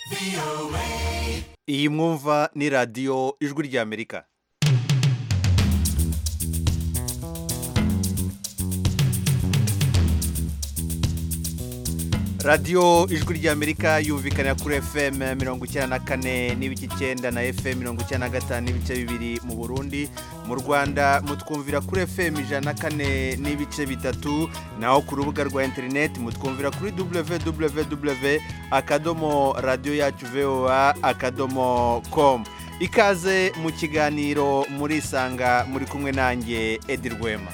iyi mwumva ni radiyo ijwi ry'amerika radiyo ijwi ry'amerika yumvikana kuri fm mirongo icyenda na kane n'ibice icyenda na fm mirongo icyenda na gatanu n'ibice bibiri mu burundi mu rwanda mutwumvira kuri fm ijana na kane n'ibice bitatu naho ku rubuga rwa interineti mutwumvira kuri www akadomo radiyo yacu voa akadomo komu ikaze mu kiganiro murisanga muri kumwe nanjye edi rwema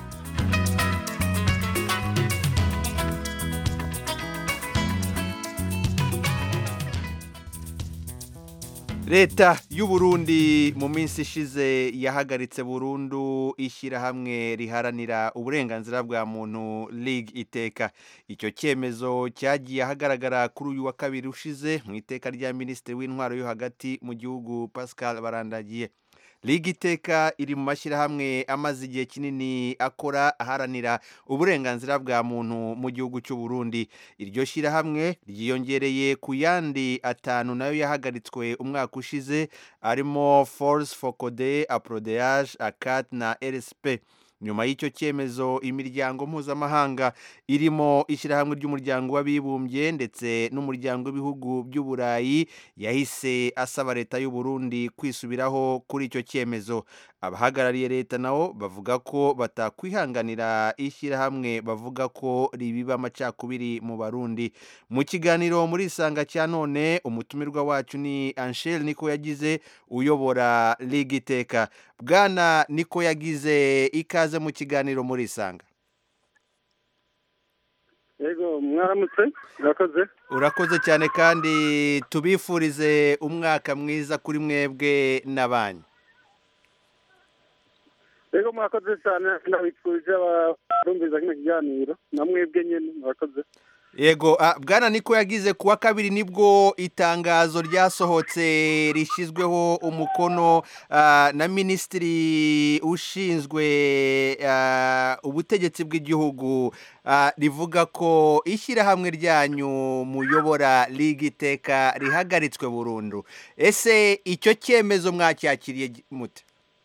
leta y'u Burundi mu minsi ishize yahagaritse burundu ishyirahamwe riharanira uburenganzira bwa muntu League iteka icyo cyemezo cyagiye ahagaragara kuri uyu wa kabiri ushize mu iteka rya minisitiri w'intwaro yo hagati mu gihugu Pascal barandagiye Liga iteka iri mu mashyirahamwe amaze igihe kinini akora aharanira uburenganzira bwa muntu mu gihugu cy'u Burundi iryo shyirahamwe ryiyongereye ku yandi atanu nayo yahagaritswe umwaka ushize arimo Force for Code Aprodage Acat na RSP nyuma y'icyo cyemezo imiryango mpuzamahanga irimo ishyirahamwe ry'umuryango w'abibumbye ndetse n'umuryango w'ibihugu by'uburayi yahise asaba leta y'u Burundi kwisubiraho kuri icyo cyemezo abahagarariye leta nabo bavuga ko batakwihanganira ishyirahamwe bavuga ko ribiba amacakubiri mu barundi mu kiganiro muri isanga cya none umutumirwa wacu ni Anshel niko yagize uyobora Liga iteka bwana niko yagize ikaze mu kiganiro muri isanga yego mwaramutse urakoze urakoze cyane kandi tubifurize umwaka mwiza kuri mwebwe n'abanyu yego mwakoze cyane ndabifurije abarumviza kino kiganiro na mwebwe nyine murakoze yego bwana niko yagize kuwa kabiri nibwo itangazo ryasohotse rishyizweho umukono na minisitiri ushinzwe ubutegetsi bw'igihugu rivuga ko ishyirahamwe ryanyu muyobora liga iteka rihagaritswe burundu ese icyo cyemezo mwacyakiriye mute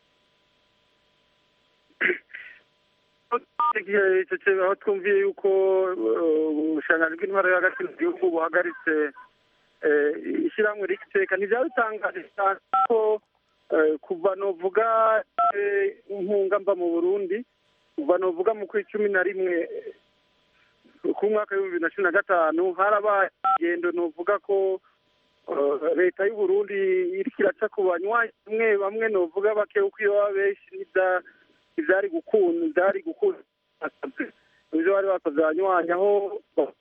aho twumviye yuko ubushanganzi bw'intwaro yo hagati mu gihugu buhagaritse ishyirahamwe rigiteka ntibyaba bitangaje cyane ko kuva novuga inkunga mba mu burundi kuva novuga mu kwezi cumi na rimwe ku mwaka w'ibihumbi bibiri na cumi na gatanu harabaye ingendo novuga ko leta y'u Burundi iriko iraca ku banywanyi bamwe bamwe novuga bake uko iyo baba benshi ntibyari gukunda byari gukunda ibyo bari bakoze abanywanyi aho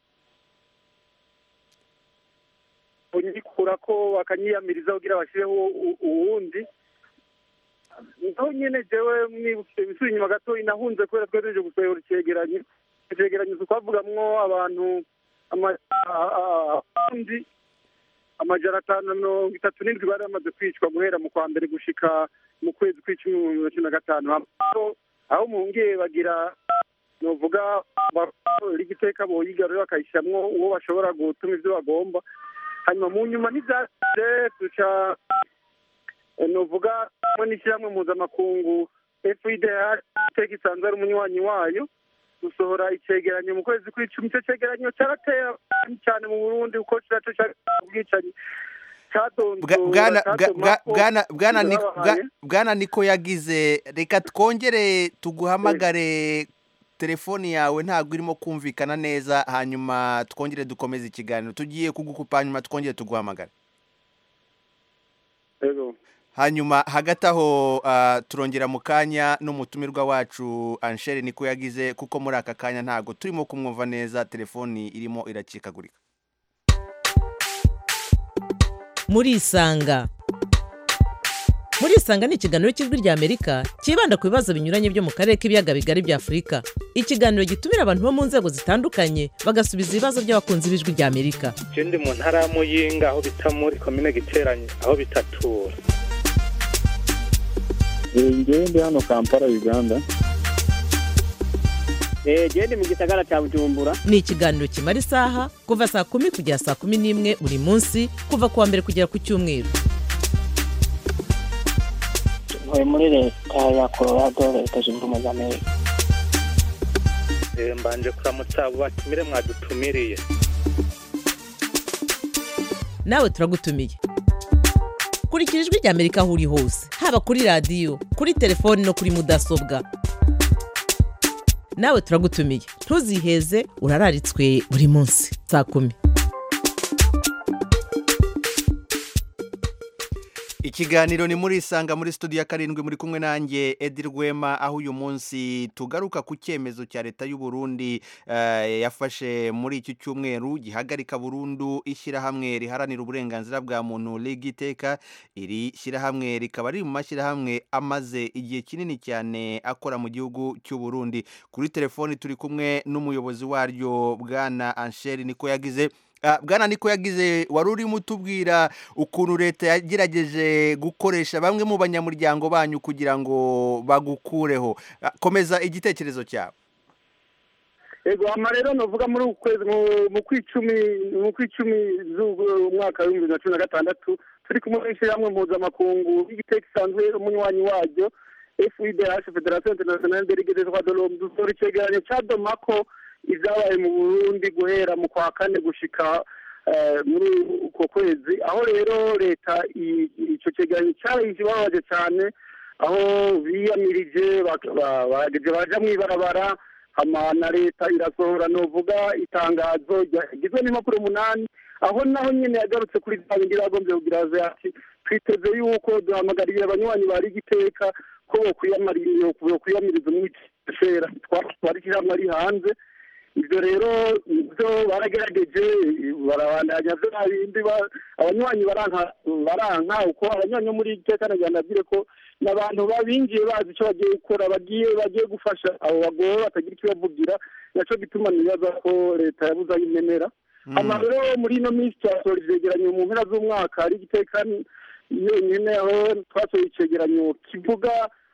unyikura ko bakanyiyamiriza kugira bashyireho uwundi naho nyine jewe mwibukije ibisubira inyuma gato inahunze kubera twe tuje gusohora icyegeranyo icyegeranyo tukavugamwo abantu abarundi amajana atanu na mirongo itatu n'indwi bari bamaze kwicwa guhera mu kwa mbere gushika mu kwezi kw'icumi mu bibiri na cumi na gatanu aho mungiye bagira novuga igiteka boyigarura bakayishyiramo uwo bashobora gutuma ibyo bagomba hanyuma mu nyuma ntibyasize duca novuga hamwe n'ishyirahamwe mpuzamakungu fidh iteka isanzwe ari umunywanyi wayo gusohora icyegeranyo mu kwezi kw'icumi icyo cyegeranyo cyarateye cyane mu burundi kuko kiraco ubwicanyi bwana niko yagize reka twongere tuguhamagare telefoni yawe ntabwo irimo kumvikana neza hanyuma twongere dukomeze ikiganiro tugiye kugukupa hanyuma twongere tuguhamagare hanyuma hagati aho turongera mu kanya n'umutumirwa wacu Anshel niko yagize kuko muri aka kanya ntabwo turimo kumwumva neza telefoni irimo iracikagurika murisanga murisanga ni ikiganiro cy'ijwi rya amerika cyibanda ku bibazo binyuranye byo mu karere k'ibiyaga bigari bya afurika ikiganiro gitumira abantu bo mu nzego zitandukanye bagasubiza ibibazo by'abakunzi b'ijwi rya amerika ndi mu ntara ya muyinga aho bita muri komine giteranye aho bitatura ngewe ndi hano kampala uganda gende mu gisagara cya bujumbura ni ikiganiro kimara isaha kuva saa kumi kugera saa kumi n'imwe buri munsi kuva ku wa mbere kugera ku cyumweru ntuye muri leta ya colorado leta zunze ubumwe za amerika Eh, mbanje kuramutsa abo batumire mwadutumiriye nawe turagutumiye kurikira ijwi rya amerika aho uri hose haba kuri radiyo kuri telefoni no kuri mudasobwa nawe turagutumiye ntuziheze urararitswe buri munsi saa kumi ikiganiro ni muri isanga muri studio ya karindwi muri kumwe nanjye edi rwema aho uyu munsi tugaruka ku cyemezo cya leta y'u Burundi eh, yafashe muri iki cyumweru gihagarika burundu ishyirahamwe riharanira uburenganzira bwa muntu liga iteka iri shyirahamwe rikaba riri mu mashyirahamwe amaze igihe kinini cyane akora mu gihugu cy'u Burundi kuri telefoni turi kumwe n'umuyobozi waryo bwana ansheri niko yagize Ah, bwana niko yagize wari urimo utubwira ukuntu leta yagerageje gukoresha bamwe mu banyamuryango banyu kugira ngo bagukureho Ah, komeza igitekerezo cyawe ego hama rero novuga muri uku kwezi mu- mu kwicumi mu kwicumi z'umwaka w'ibihumbi bibiri na cumi na gatandatu turi kumwe n'ishyirahamwe mpuzamakungu y'igiteka isanzwe umunywanyi waryo fidh federation internationale de ligue des droits de l'homme dusora icegeranyo ca domako ivyabaye mu burundi guhera mu kwa kane gushika eh, muri uko kwezi aho rero leta i- ico cegeranyo carayije babaje cane aho biyamirije bak- ba- bageze baja mw'ibarabara hama na leta irasohora novuga itangazo rigizwe n'impapuro umunani aho naho nyene yagarutse kuri bya bindi bagombye kugira aze ati twiteze yuko duhamagariye abanywanyi bari igiteka ko bokwiyamari- bokwiyamiriza umwitera twari ishyirahamwe ari hanze ibyo rero ibyo baragerageje barabandanya bya bindi ba- abanywanyi baranka baranka uko abanywanyi bo muri iteka nagira ndabwire ko n'abantu babinjiye bazi icyo bagiye gukora bagiye bagiye gufasha abo bagowe batagira icyo bavugira naco gituma nibaza ko leta yabuze aho imenera hama rero muri ino minsi twasohora ivyegeranyo mu mpera z'umwaka hari igiteka yonyene aho twasohoye icegeranyo kivuga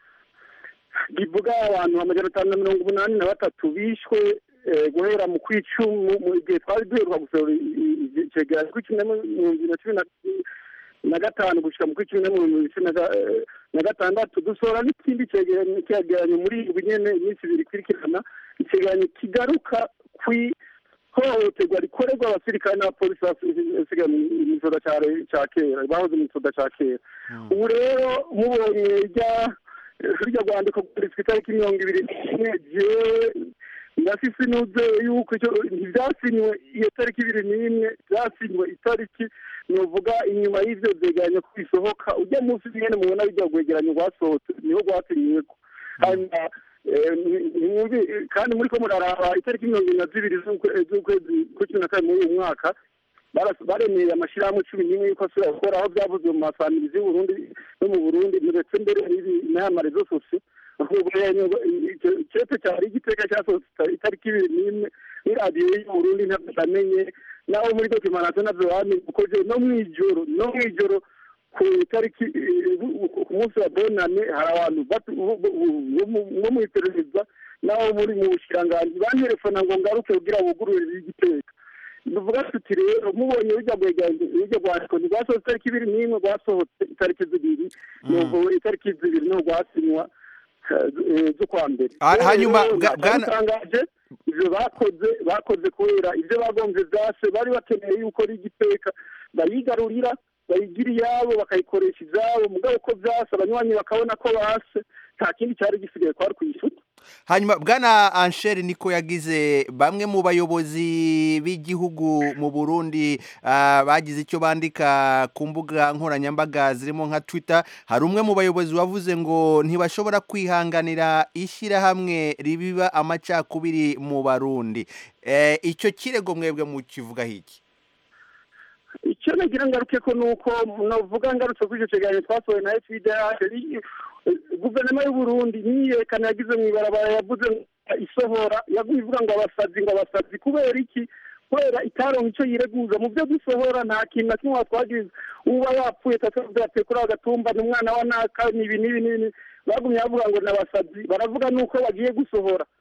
kivuga abantu amajana atanu na mirongo umunani na batatu bishwe eh, guhera mu kwicumu mu gihe twari duheruka gusohora i- i- icegeranyo kw'icumi na mu bibiri na cumi na na gatanu gushika mu kw'icumi na mu bibiri na cumi na ga- eh, na gatandatu dusohora n'ikindi cegeranyo cegeranyo muri indwi nyene iminsi ibiri ikurikirana icegeranyo kigaruka kwi hohoterwa rikorerwa abasirikare n'abapolisi basigaye mu gisoda ca kera bahoze mu gisoda ca kera ubu rero mubonye rya rya rwandiko rwanditswe itariki mirongo ibiri n'imwe jewe ndafise inuze yuko icyo ntivyasinywe iyo tariki ibiri n'imwe vyasinywe itariki novuga inyuma y'ivyo vyegeranyo ko bisohoka ujya munsi nyene mubona rujya rwegeranyo rwasohotse niho rwasinyiweko hanyuma eh, ni- nimwumvi- kandi muriko muraraba itariki mirongo ibiri na zibiri z'ukwe- z'ukwezi kwa cumi na kabiri muri uyu mwaka baras- baremeye amashirahamwe cumi n'imwe yuko asubira gukora aho byavuzwe mu masamirizi y'uburundi no mu burundi ndetse mbere n'aya marezo sosiyo cete cyari igiteka cyasohotse itariki ibiri n'imwe n'iradiyo y'uburundi ntabwo namenye naho muri dokimanasiyo navyo bamenye kuko je no mw'ijoro no mw'ijoro ku itariki eh, ku munsi wa bonane hari abantu batu- bo- bo- bo mu- bo mw'iperereza naho muri mu bushiranganji bantelefona ngo ngaruke kugira bugururire igiteka duvuga tuti rero mubonye rujya rujya rwandiko ntirwasohotse itariki ibiri n'imwe rwasohotse itariki zibiri nubu itariki zibiri niho rwasinywa eh, z'ukwa mbere Ha- Rero hanyuma, rero bwa- bwana- byatangaje ivyo bakoze bakoze kubera ivyo bagomvye vyase bari bakeneye yuko rigiteka bayigarurira bayigira iyabo bakayikoresha ivyabo mugabo uko vyase abanywanyi bakabona ko base nta kindi cyari gisigaye kwari kuyisuta hanyuma bwana ansheri niko yagize bamwe mu bayobozi b'igihugu mu burundi ah, bagize icyo bandika ku mbuga nkoranyambaga zirimo nka twitter hari umwe mu bayobozi wavuze ngo ntibashobora kwihanganira ishyirahamwe ribiba amacakubiri mu barundi Eh, icyo kirego mwebwe mukivugaho iki icyo nagira ngaruke ko nuko navuga ngarutse kuri icyo kiganiro twasohoye na FIDH guverinoma y'u Burundi niyerekana yagize mu ibarabara yavuze ngo isohora yaguye ivuga ngo abasazi ngo abasazi kubera iki kubera itaronka icyo yireguza mu byo dusohora nta kintu na kimwe twagize uba yapfuye tatavuga ati kuri ako gatumba ni umwana wa naka ni ibi n'ibi n'ibi bagumye bavuga ngo ni abasazi baravuga nuko bagiye gusohora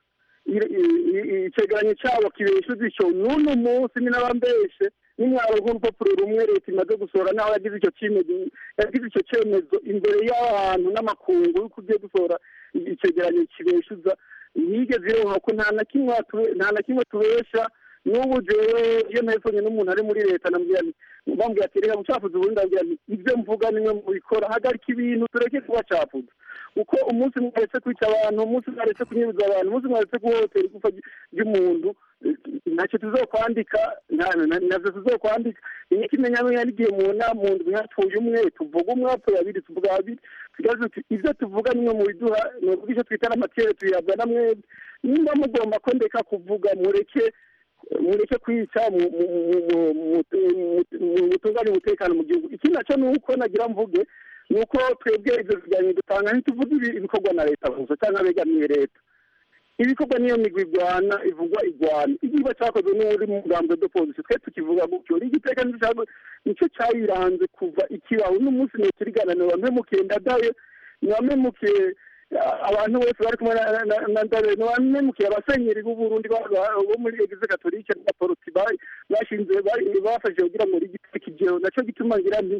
i- i- i- icegeranyo cyabo kibeshuza icyo n'uno munsi ni n'abambeshe n'umwaro nk'urupapuro rumwe leta imaze gusohora naho yagize icyo cyemezo yagize icyo cyemezo imbere y'abantu n'amakungu yuko ugiye gusohora icegeranyo kibeshuza ntiyigeze ironka ko nta na kimwe atu- nta na kimwe tubesha n'ubu jewe iyo ntayifanye n'umuntu ari muri leta namubwira nti bambwira ati reka gucafuza ubundi ndabwira nti ibyo mvuga nimwe mubikora hagarika ibintu tureke kubacafuza uko umunsi mwaretse kwica abantu umunsi mwaretse kunyuruza abantu umunsi mwaretse guhohotera igufa ry- ry'umuntu eh, ntacyo tuzokwandika nta- na- navyo tuzokwandika iyo kimenyamenya n'igihe mu nama mu ndwi hapfuye umwe tuvuga umwe hapfuye babiri tuvuga babiri tugaze tuti ibyo tuvuga nimwe mu biduha ni ukuvuga icyo twita n'amatere tuyihabwa na mwebwe nimba mugomba ko ndeka kuvuga mureke mureke kwica mu- mu- mu- mu- mu- mu- mu- mutunganye umutekano mu gihugu ikindi nacyo ni uko nagira mvuge ni uko twebwe ibyo biganiro dutanga ntituvuge ibi- ibikorwa na leta gusa cyangwa abegamiye leta ibikorwa niyo migwi igwana ivugwa igwana igikorwa cyakozwe n'uri mu mugambi de polisi twe tukivuga gutyo igiteka nicyo cyayiranze kuva ikibaho n'umunsi ni turigana ni wamemukiye ndadaye ni wamemukiye abantu bose bari kumwe na- na- na- na ndadaye ni wamemukiye abasenyeri b'uburundi ba- ba- bo muri egize katolike n'abaporoti ba- bashinze bari- bafashije kugira ngo rigiteka igihe nacyo gituma ngira nti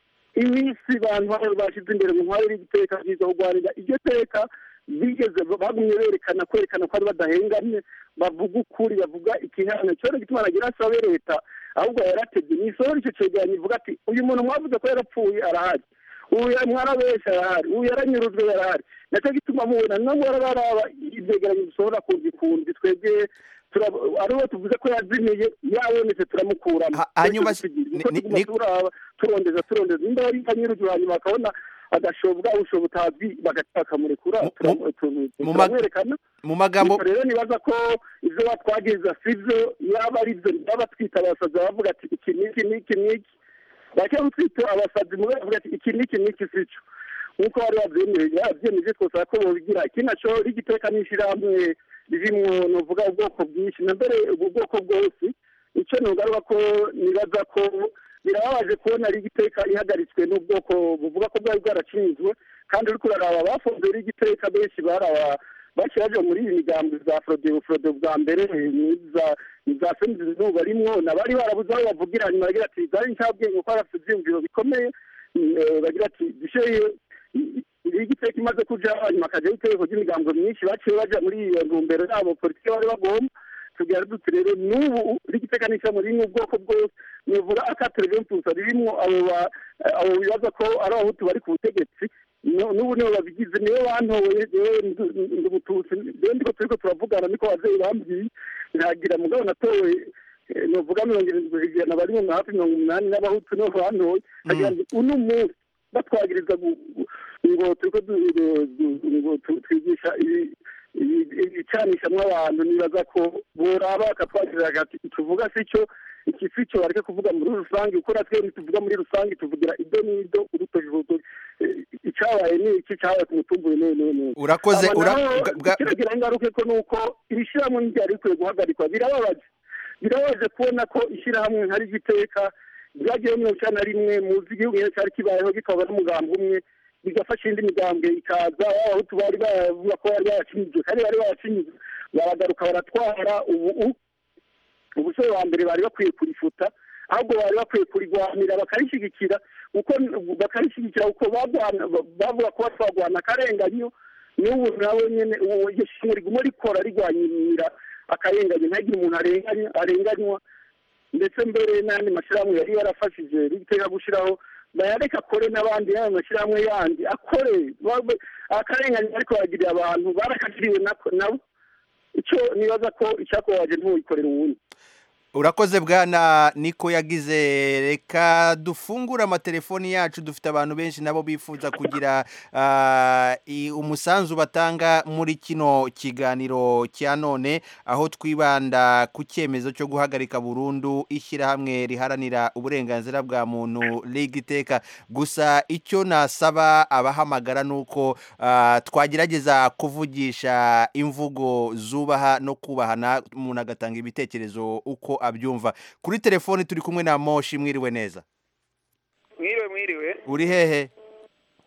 iminsi bantu baba bashyize imbere mu ntwaro y'igiteka byiza kurwanira iryo teka bigeze bagumye berekana kwerekana ko ari badahengamye bavuga ukuri bavuga ikihano cyo gituma nagira asabe leta ahubwo yaratebye ni isohora icyo cegeranyo ivuga ati uyu muntu mwavuze ko yarapfuye arahari uyu mwarabesha arahari uyu yaranyurujwe yarahari nacyo gituma mubona nabwo baraba ibyegeranyo dusohora kundi kundi twebwe turab- ari uwo tuvuze ko yazimiye yabonetse turamukuramo Ha- hanyuma Twese tugira, ni- niko ni- tuguma ni- turaba turondeza turondeza nimba yari kanyurujwe hanyuma bakabona agashobwa ubushobo butazwi bagahita bakamurekura Mu- turamu- tu- mu mag- turamwerekana mu magambo Ariko rero nibaza ko ibyo batwagiriza si byo yaba ari byo baba twita abasazi bavuga ati iki n'iki n'iki n'iki bake twita abasazi mu bavuga ati iki n'iki n'iki si cyo nk'uko bari babyemeje babyemeje twosaba ko bobigira iki nacyo rigiteka n'ishyirahamwe ririmo nuvuga ubwoko bwinshi na mbere ubu bwoko bwose icyo nugaruka ko nibaza ko birababaje kubona rigiteka ihagaritswe n'ubwoko buvuga ko bwari bwaracinzwe kandi uriko uraraba bafunze rigiteka benshi baraba bashyiraje muri iyi migambi za forodebu forodebu bwa mbere n'iza iza femizi zuba rimwo nabari barabuze aho bavugira hanyuma bagira ati zari nshabwenge kuko bafite ibyiyumviro bikomeye eh, bagira ati dusheye igiteka imaze kuja hanyuma akajyaho itegeko ry'imigambo myinshi baciye baja muri iyo ntumbero yabo politiki bari bagomba tugira duti rero n'ubu rigiteka n'ishyamba ririmo ubwoko bwose nivuga akatereve mpusa ririmo abo ba- abo bibaza ko ari abahutu bari ku butegetsi no- n'ubu nibo babigize nibo bantoye jewe ndu- ndi umututsi rero ndiko turiko turavugana niko abavyeyi bambwiye ntagira mugabo natowe eh, novuga mirongo irindwi ijana bari mu hafi mirongo umunani n'abahutu nibo bantoye nkagira ngo uno munsi batwagiriza gu- gu- ngo turiko du- du- du- ngo tu- twigisha ibi- ibi- ibicanishamwo abantu nibaza ko boraba bakatwagirira hagati tuvuga si cyo iki si cyo bareke kuvuga muri rusange kuko natwe ntituvuga muri rusange tuvugira ido n'ido urutoki urutoki Eh, icabaye ni iki cabaye ku mutumba uyu n'uyu n'uyu n'uyu urakoze aba ura, nabo bwa- bwa- kiragira ingaruka ko nuko ibishyirahamwe ntibyari bikwiye guhagarikwa birababaje birababaje kubona ko ishyirahamwe nkari igiteka ryagiyeho mirongo icyenda na rimwe muzi igihugu nyine cyari kibayeho gikaba n'umugambi umwe bigafasha indi migambwe ikaza abahutu bari bavuga ko bari baracinyijwe kandi bari baracinyijwe baragaruka baratwara ubu ubusore wa mbere bari bakwiye kurifuta ahubwo bari bakwiye kurigwanira bakarishyigikira uko bakarishyigikira uko bagwana- bavuga ko batwagwana akarenganyo n'ubu nawe nyine ubu iryo shimwe riguma rikora rigwanyira akarenganyo ntagire umuntu arenganya arenganywa ndetse mbere n'andi mashyirahamwe yari yarafashije rigiteka gushyiraho bayareka akore n'abandi y'ayo mashyirahamwe yandi akore babe- akarengane ariko bagirira abantu barakagiriwe nako- nabo icyo nibaza ko icyakubabaje ntuwikorera uwundi urakoze bwana niko yagize reka dufungure amatelefoni yacu dufite abantu benshi nabo bifuza kugira ah, i- umusanzu batanga muri kino kiganiro cya none aho twibanda ku cyemezo cyo guhagarika burundu ishyirahamwe riharanira uburenganzira bwa muntu liga iteka gusa icyo nasaba abahamagara ni uko ah, twagerageza kuvugisha imvugo zubaha no kubahana umuntu agatanga ibitekerezo uko abyumva kuri telefoni turi kumwe na moshi mwiriwe neza mwiriwe mwiriwe uri hehe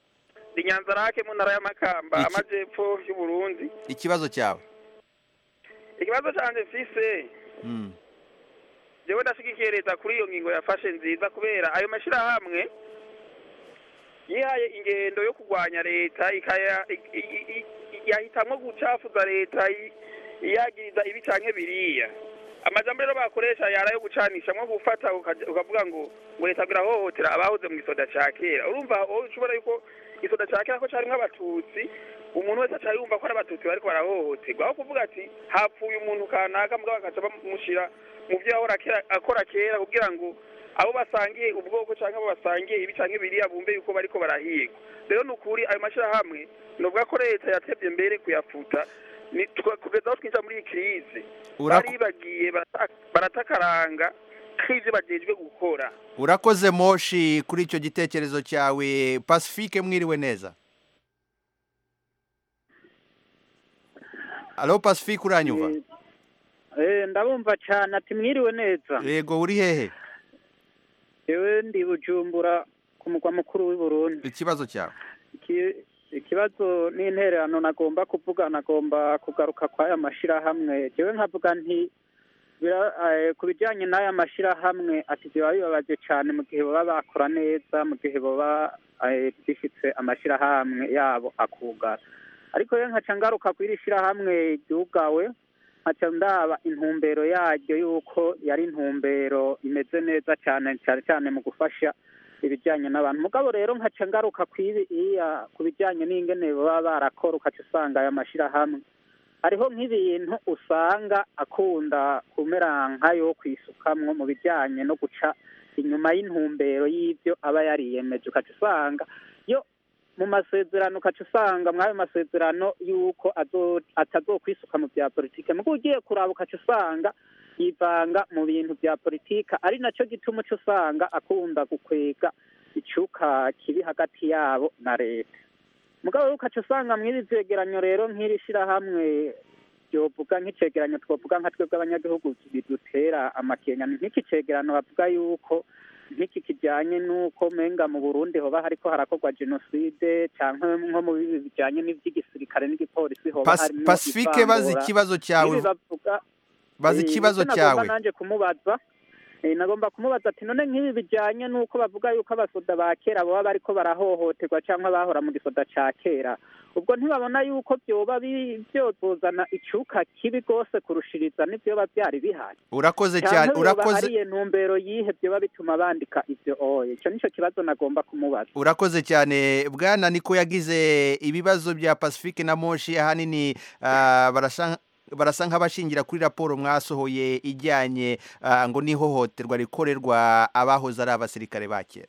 ndi nyanza rake mu ntara y'amakamba Iki- amajyepfo y'uburundi ikibazo cyawe ikibazo canje mfise Mm. jewe ndashigikiye leta kuri iyo ngingo yafashe nziza kubera ayo mashirahamwe yihaye ingendo yo kurwanya leta ikaya i- i- i- i- yahitamwo gucafuza leta i- iyagiriza ibi canke biriya amajambo rero bakoresha yara yo gucanisha nko gufata ukaja- ukavuga ngo ngo leta birahohotera abahoze mu gisoda ca kera urumva wowe ushobora yuko igisoda ca kera ko carimwo abatutsi umuntu wese aca yumva ko ari abatutsi bariko barahohoterwa aho kuvuga ati hapfuye umuntu kanaka mugabo bakaca bamushira mu vyo yahora kera- akora kera kugira ngo abo basangiye ubwoko canke abo basangiye ibi canke biriya bumve yuko bariko barahigwa rero ni ukuri ayo mashirahamwe novuga ko leta yatevye mbere kuyafuta ni twa- kugeza aho twinjira muri iyi kirize Uraku- baribagiye barata- baratakaranga k'ivyo bajejwe gukora urakoze moshi kuri icyo gitekerezo cyawe pacifique mwiriwe neza alo pacifique uranyumva Eh, ndabumva cyane ati mwiriwe neza yego uri hehe yewe ndi bujumbura ku mugwa mukuru w'i Burundi ikibazo cyawe Iki- ikibazo n'intererano nagomba kuvuga nagomba kugaruka kwa aya mashirahamwe jewe nkavuga nti bira- eh, ku bijyanye n'aya mashirahamwe ati biba bibabaje cyane mu gihe baba bakora neza mu gihe baba eh, bifitse amashirahamwe yabo akugara ariko rero nkaca ngaruka kuri iri shirahamwe ryugawe nkaca ndaba intumbero yaryo yuko yari intumbero imeze neza cyane cyane cyane mu gufasha ibijyanye n'abantu mugabo rero nkaca ngaruka kwibi iya ku bijyanye n'ingene baba barakora ukaca usanga aya mashirahamwe hariho nk'ibintu usanga akunda kumera nkayo kwisukamwo mu bijyanye no guca inyuma y'intumbero y'ibyo aba yariyemeje ukaca usanga yo mu masezerano ukaca usanga mw'ayo masezerano y'uko azo- atazokwisuka mu bya politike mugo ugiye kuraba ukaca usanga yivanga mu bintu bya politika ari nacyo gituma uca usanga akunda gukwega icuka kibi hagati yabo na leta mugabo rero ukaca usanga mw'iri vyegeranyo rero nk'iri shirahamwe ryovuga nk'icegeranyo twovuga nka twebwe abanyagihugu bidutera amakenya ni nk'iki cegeranyo bavuga yuko nk'iki kijanye n'uko menga mu burundi hoba hariko harakorwa jenoside canke nko mu bibi bijanye n'ivy'igisirikare n'igipolisi hoba Pas- harimwo pacifique bazi ivangura. ikibazo cyawe N'ibi bavuga bazi Eh, ikibazo nicyo nagomba cyawe nanje kumubaza Eh, nagomba kumubaza ati none nk'ibi bijanye n'uko bavuga yuko abasoda ba kera baba bariko barahohoterwa cyangwa bahora mu gisoda ca kera ubwo ntibabona yuko vyoba bi- vyozozana icuka kibi rwose kurushiriza n'ivyoba vyari bihari urakoze cyane canke yoba urakoze ari iyo ntumbero yihe vyoba bituma bandika ivyo oye ico nico kibazo nagomba kumubaza urakoze cyane bwana niko yagize ibibazo bya pacifique na moshi ahanini ah, barasa barasa nk'abashingira kuri raporo mwasohoye ijyanye ah, ngo n'ihohoterwa rikorerwa abahoze ari abasirikare ba kera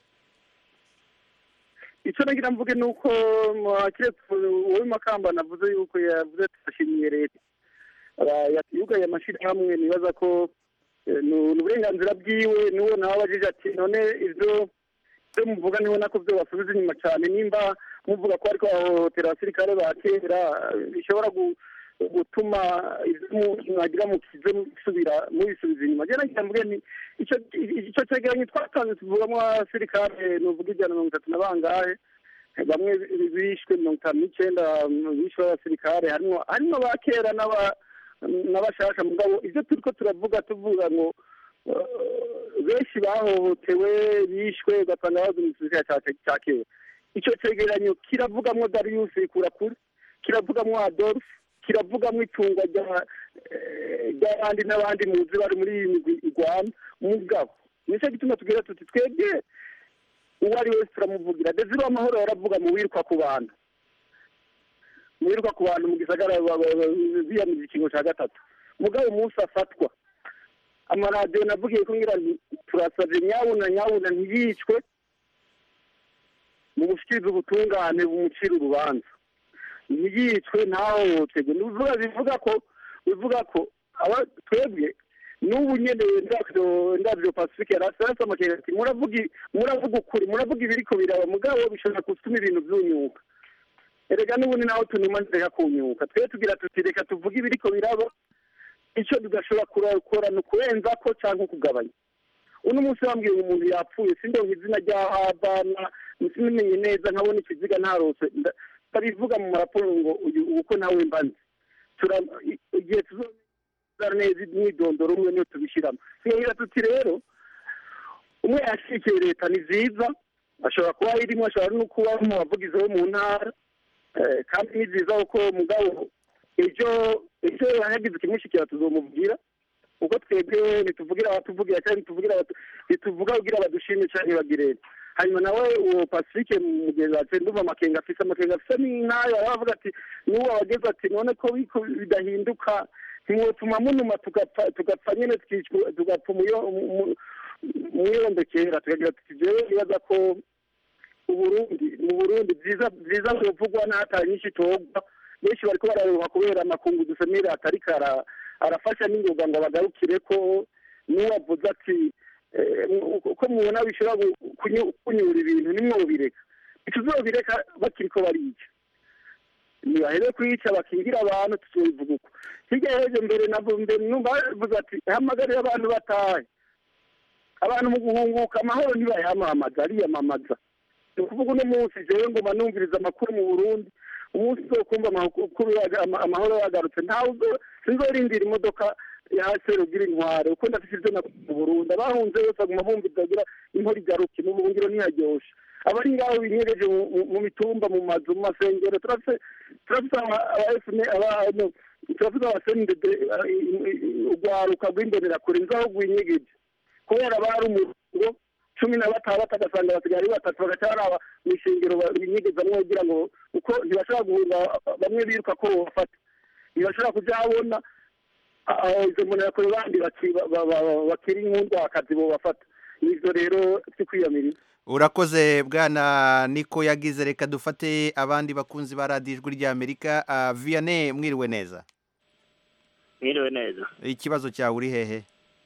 icyo nagira mvuge ni uko kiretse wowe makamba navuze yuko yavuze turashimiye leta Aba- yugaye amashyirahamwe nibaza ko eh, ni ni uburenganzira bwiwe n'uwo nawe abajije ati none ibyo ibyo muvuga nibona ko byo basubiza inyuma cyane nimba muvuga ko ariko bahohotera abasirikare ba kera eh, bishobora gu- gutuma ibyo mu- mwagira mukize musubira mubisubiza inyuma njye nagira mvuge ni icyo icyo cyegeranyo twatanze tuvugamo abasirikare nuvuga ijana na mirongo itatu na bangahe bamwe bishwe mirongo itanu n'icyenda bishwe b'abasirikare harimo harimo ba kera n'aba n'abashaka mugabo ibyo turi ko turavuga tuvuga ngo eh, benshi bahohotewe bishwe ugasanga bazi mu gisirikare cya- cya kera icyo cyegeranyo kiravugamwo darius kurakuri kiravugamwo adolphe kiravugamwo itungwa rya eh, ry'abandi n'abandi muzi bari muri iyi migwi igwana mugabo nicyo gituma tugira tuti twebwe uwo ari wese turamuvugira desire amahoro yaravuga mu wiruka ku bantu mu wiruka ku bantu mu gisagara ba- ba- ba- biyamiriza ikingo cya gatatu mugabo umunsi afatwa amaradiyo navugiye ko ngira nti turasabye nyabuna nyabuna ntiyicwe mu gushyikiriza ubutungane bumucira urubanza ntiyicwe ntahohoterwe ni ukuvuga bivuga ko bivuga ko aba twebwe n'ubu nyene ndavyo ndavyo pacifique yarasasa amakenga ati muravuga i- muravuga ukuri muravuga ibiriko biraba mugabo bishobora gutuma ibintu vyunyuka erega n'ubundi naho tunuma ntireka kunyuka twe tugira tuti reka tuvuge ibiriko biraba ico tugashobora kura- gukora ni ukurenza ko canke ukugabanya uno munsi bambwiye ngo umuntu yapfuye sindonka izina ry'ahabana sinimenye neza nkabona ikiziga ntarose nda- ndabivuga mu maraporo ngo uyu uko nawe mbanze Tura- i- igihe tuzo neza imyidondoro umwe niyo tubishyiramo tugira tuti rero umwe yashyigikiye leta ni nziza ashobora kuba irimo ashobora no kuba mu bavugizi bo mu ntara Eh, kandi ni byiza kuko mugabo ejo ejo hagize ikimushyikira tuzomubwira kuko twebwe ntituvugira abatuvugira cyangwa ntituvugira abatu- ntituvuga kugira badushime cyangwa bagire hanyuma nawe uwo pacifique mugenzi wacu ndumva amakenga afise amakenga afise n'intayo aravuga ati n'uwo wageze ati none ko biko bidahinduka ntimwotuma munuma tugapfa tugapfa nyine tukicwa tugapfa umuyo- mu- umwirondokera tukagira tuti jewe nibaza ko uburundi mu burundi byiza byiza bivugwa n'atari nyinshi itogwa benshi bariko bararuha kubera amakungu dusemere atariko ara- arafasha n'ingoga ngo bagarukire ko n'uwavuze ati eh, mu- ko mubona bishobora gu- kunyu- kunyura ibintu nimwobireka ntituzobireka bakiriko barica nibahere kwica bakingira abantu tuzobivuga uko hirya hejo mbere nabo mbere numva bavuze ati hamagarire abantu batahe abantu mu guhunguka amahoro ntibayamamaza ariyamamaza ni ukuvuga uno munsi jewe ngoma numviriza amakuru mu burundi umunsi uzokumva amakuru yaga- ama- amahoro yagarutse ntawe uzo- sinzorindira imodoka ya serugira intware uko ndafise ivyo nakuye mu burundi abahunze bose baguma bumviza agira inkora igaruke mu buhungiro ntiharyoshe abari ngaho binyegeje mu- mu- mu mitumba mu mazu mu masengero turafise turafise aba- aba FNL aba- no, turafise abasendede urwaruka rw'imbonerakure nzaho rwinyegeje kubera bari umurongo cumi na batandatu agasanga basigaye ari batatu bagaca baraba mu ishingiro binyegezamwo kugira ngo uko ntibashobora guhunga bamwe biruka ko bafata ntibashobora kuja habona aho izo mbonerakure bandi baki- ba- ba- ba- bakiri nk'undwakazi bobafata nivyo rero vyo kwiyamiriza urakoze bwana niko yagize reka dufate abandi bakunzi ba radiyo ijwi ry'amerika Ah, vianney mwiriwe neza mwiriwe neza ikibazo cyawe uri hehe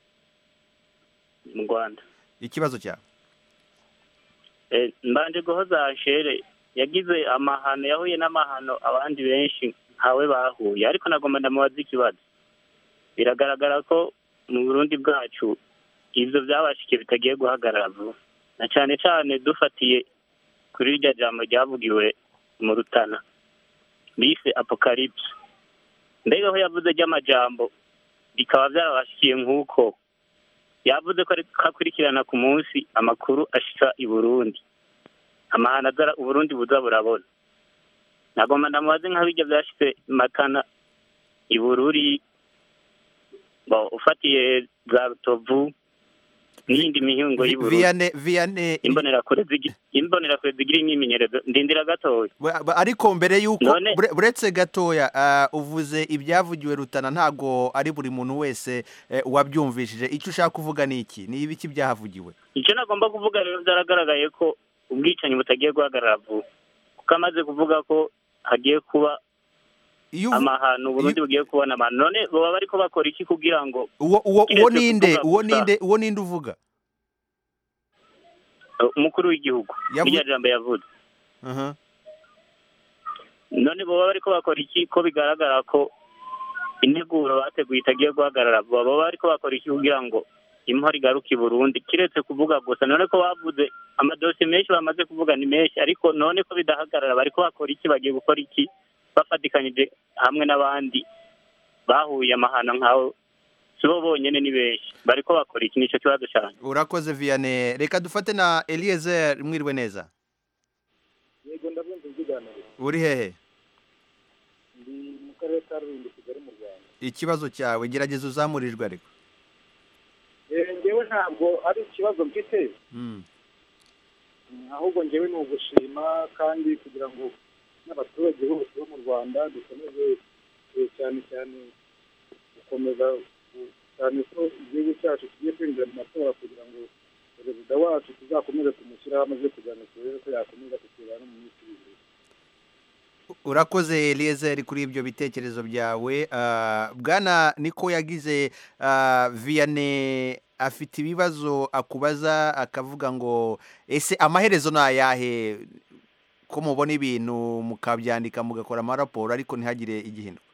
mu rwanda ikibazo cyawe Eh, mbanje guhoza shere yagize amahano yahuye n'amahano abandi benshi ntawe bahuye ariko nagomba ndamubaza ikibazo biragaragara ko mu burundi bwacu ivyo byabashikiye bitagiye guhagarara vuba na cane cane dufatiye kuri irya jambo ryavugiwe mu rutana bise apocalypse mbega aho yavuze ry'amajambo bikaba byarabashikiye nk'uko yavuze ko ariko akurikirana ku munsi amakuru ashika i burundi amahano azara uburundi buza burabona nagomba ndamubaze nka bijya byashitse matana i bururi bo ufatiye za rutovu n'iyindi mihingo y'i burundi vianney vianney imbonerakure zigi- imbonerakure zigira imyimenyerezo ndindira gatoya Ba- ba- ariko mbere y'uko None- bure- buretse gatoya ah, uvuze ibyavugiwe rutana ntago ari buri muntu wese eh, wabyumvishije icyo ushaka kuvuga ni iki ni ibiki byahavugiwe icyo nagomba kuvuga rero byaragaragaye ko ubwicanyi butagiye guhagarara vuba kuko amaze kuvuga ko hagiye kuba iyo uvu- amahano uburundi bugiye kubona amahano none baba bariko bakora iki kugira ngo uwo uwo uwo kiretse ninde kuvuga uwo gusa. ninde uwo ninde uvuga uh, umukuru w'igihugu Yavu- irya jambo yavuze Aha. none baba bariko bakora iki ko bigaragara ko integuro bateguye itagiye guhagarara vuba baba bariko bakora iki kugira ngo imhora igaruke i burundi kiretse kuvuga gusa none ko bavuze amadosiye menshi bamaze kuvuga ni menshi ariko none ko bidahagarara bariko bakora iki bagiye gukora iki bafatikanyije hamwe n'abandi bahuye amahano nk'aho si bo bonyene ni benshi bariko bakora iki nico kibazo cyane urakoze vianney reka dufate na eliezer mwiriwe neza yego ndabumva ibiganiro uri hehe ndi mu karere ka rulindo kigali mu rwanda ikibazo cyawe gerageza uzamurijwe ariko Eh, njyewe ntabwo ari ikibazo mfite Mm. Mm, ahubwo njyewe ni ugushima kandi kugira ngo n'abaturage bose bo mu rwanda dukomeze eh, cyane cyane gukomeza ku- cyane ko igihugu cyacu kigiye kwinjira mu matora kugira ngo perezida wacu tuzakomeze tumushyiraho amaze kugira ngo turebe ko yakomeza kutuyobora no mu minsi iri imbere urakoze eliezer kuri ibyo bitekerezo byawe Ah, bwana niko yagize ah, vianney afite ibibazo akubaza akavuga ngo ese amaherezo ni ayahe ko mubona ibintu mukabyandika mugakora amaraporo ariko ntihagire igihinduka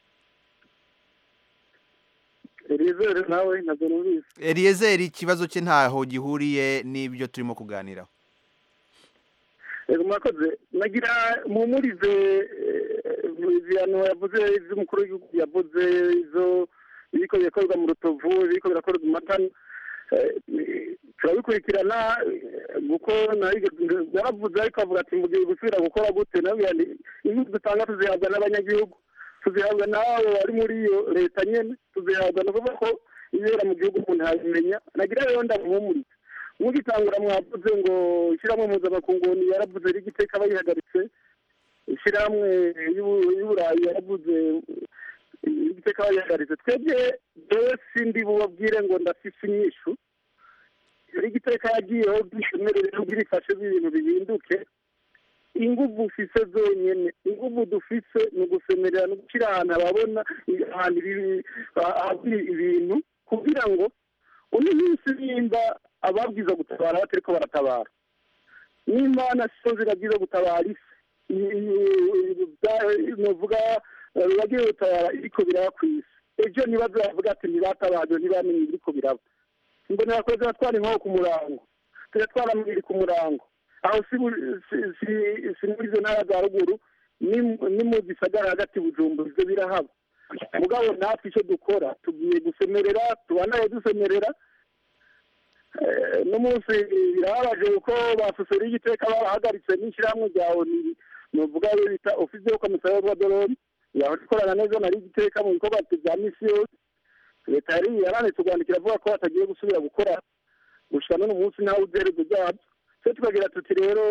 elizere nawe ntabwo numvise eliezer ikibazo cye ntaho gihuriye n'ibyo turimo kuganiraho Yego murakoze nagira muhumurize ibihano yavuze iby'umukuru w'igihugu yavuze izo ibiko birakorwa mu rutovu ibiko birakorwa mu matani Eh, turabikurikirana eh, kuko nari- naravuze ariko avuga ati mugiye gusubira gukora gute nabwira nti inyungu dutanga tuzihabwa n'abanyagihugu tuzihabwa n'abo bari muri iyo leta nyene tuzihabwa ni ukuvuga ko ibera mu gihugu umuntu yabimenya nagira rero ndamuhumuriza mugitangura mwavuze ngo ishyirahamwe mpuzamakungu yaravuze rigiteka bayihagaritse ishyirahamwe y'u- y'uburayi yaravuze igiteka bayihagaritse twebwe jewe sindi bubabwire ngo ndafise inyishu igiteka yagiyeho bwishemerere bwirifashe ibintu bihinduke inguvu ufise zonyene inguvu dufise ni ugusemerera no gushyira ahantu ababona ahantu ibi- ahari ibintu kugira ngo uno minsi nimba ababwiza gutabara batariko baratabara n'imana sizo zirabwiza gutabara isi novuga bagiye gutabara iriko biraba ku isi ejo nibazo bavuga ati ntibatabaje ntibamenye ibiriko biraba mbonera ko ziratwara inkoko ku murango ziratwara amabiri ku murango aho si bu- si- si- si muri izo ntara za ruguru ni- ni mu gisagara hagati bujumbura ivyo birahaba mugabo natwe icyo dukora tugiye gusemerera tubanaye dusemerera Eh, n'umunsi birababaje kuko basosera igiteka barahagaritse n'ishyirahamwe rya oni nuvuga yo bita ofisi yo komisariya rwadoroni yahora ikorana neza na rigiteka mu bikorwa bya misi yose leta yari yaranitse urwandiko iravuga ko batagiye gusubira gukora gushika n'uno munsi ntawe uzerezo ryabyo twe tukagira tuti rero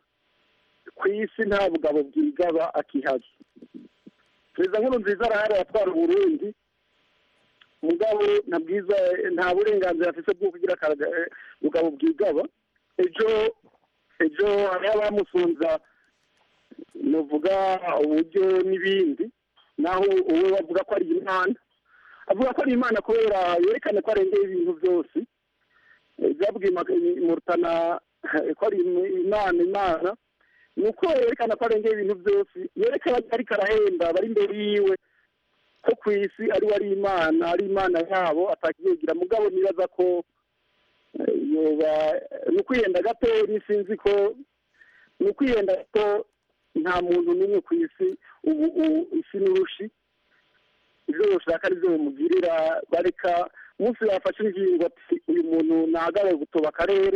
ku isi nta bugabo bwigaba akihari perezida nkuru nziza arahari atwara uburundi mugabo nta bwiza nta burenganzira afite bwo kugira akaga- eh, bugabo bwigaba ejo ejo hariho abamusunza nuvuga uburyo n'ibindi naho uwo bavuga ko ari imana avuga ko ari imana kubera yerekane ko arengeye ibintu byose Eh, byabwiye Mag- murutana eh, ko ari im- imana imana ni uko yerekana ko arengeye ibintu byose yerekana ko ariko arahemba bari imbere yiwe ko ku isi ari we ari imana ari imana yabo atakiyegira mugabo nibaza ko eh, yoba ni ukwihenda gato sinzi ko ni ukwihenda ko nta muntu n'umwe ku isi ubu ubu isi n'urushi ibyo bashaka ari byo bimugirira bareka umunsi bafashe ingingo ati uyu muntu ntahagare gutoba akarere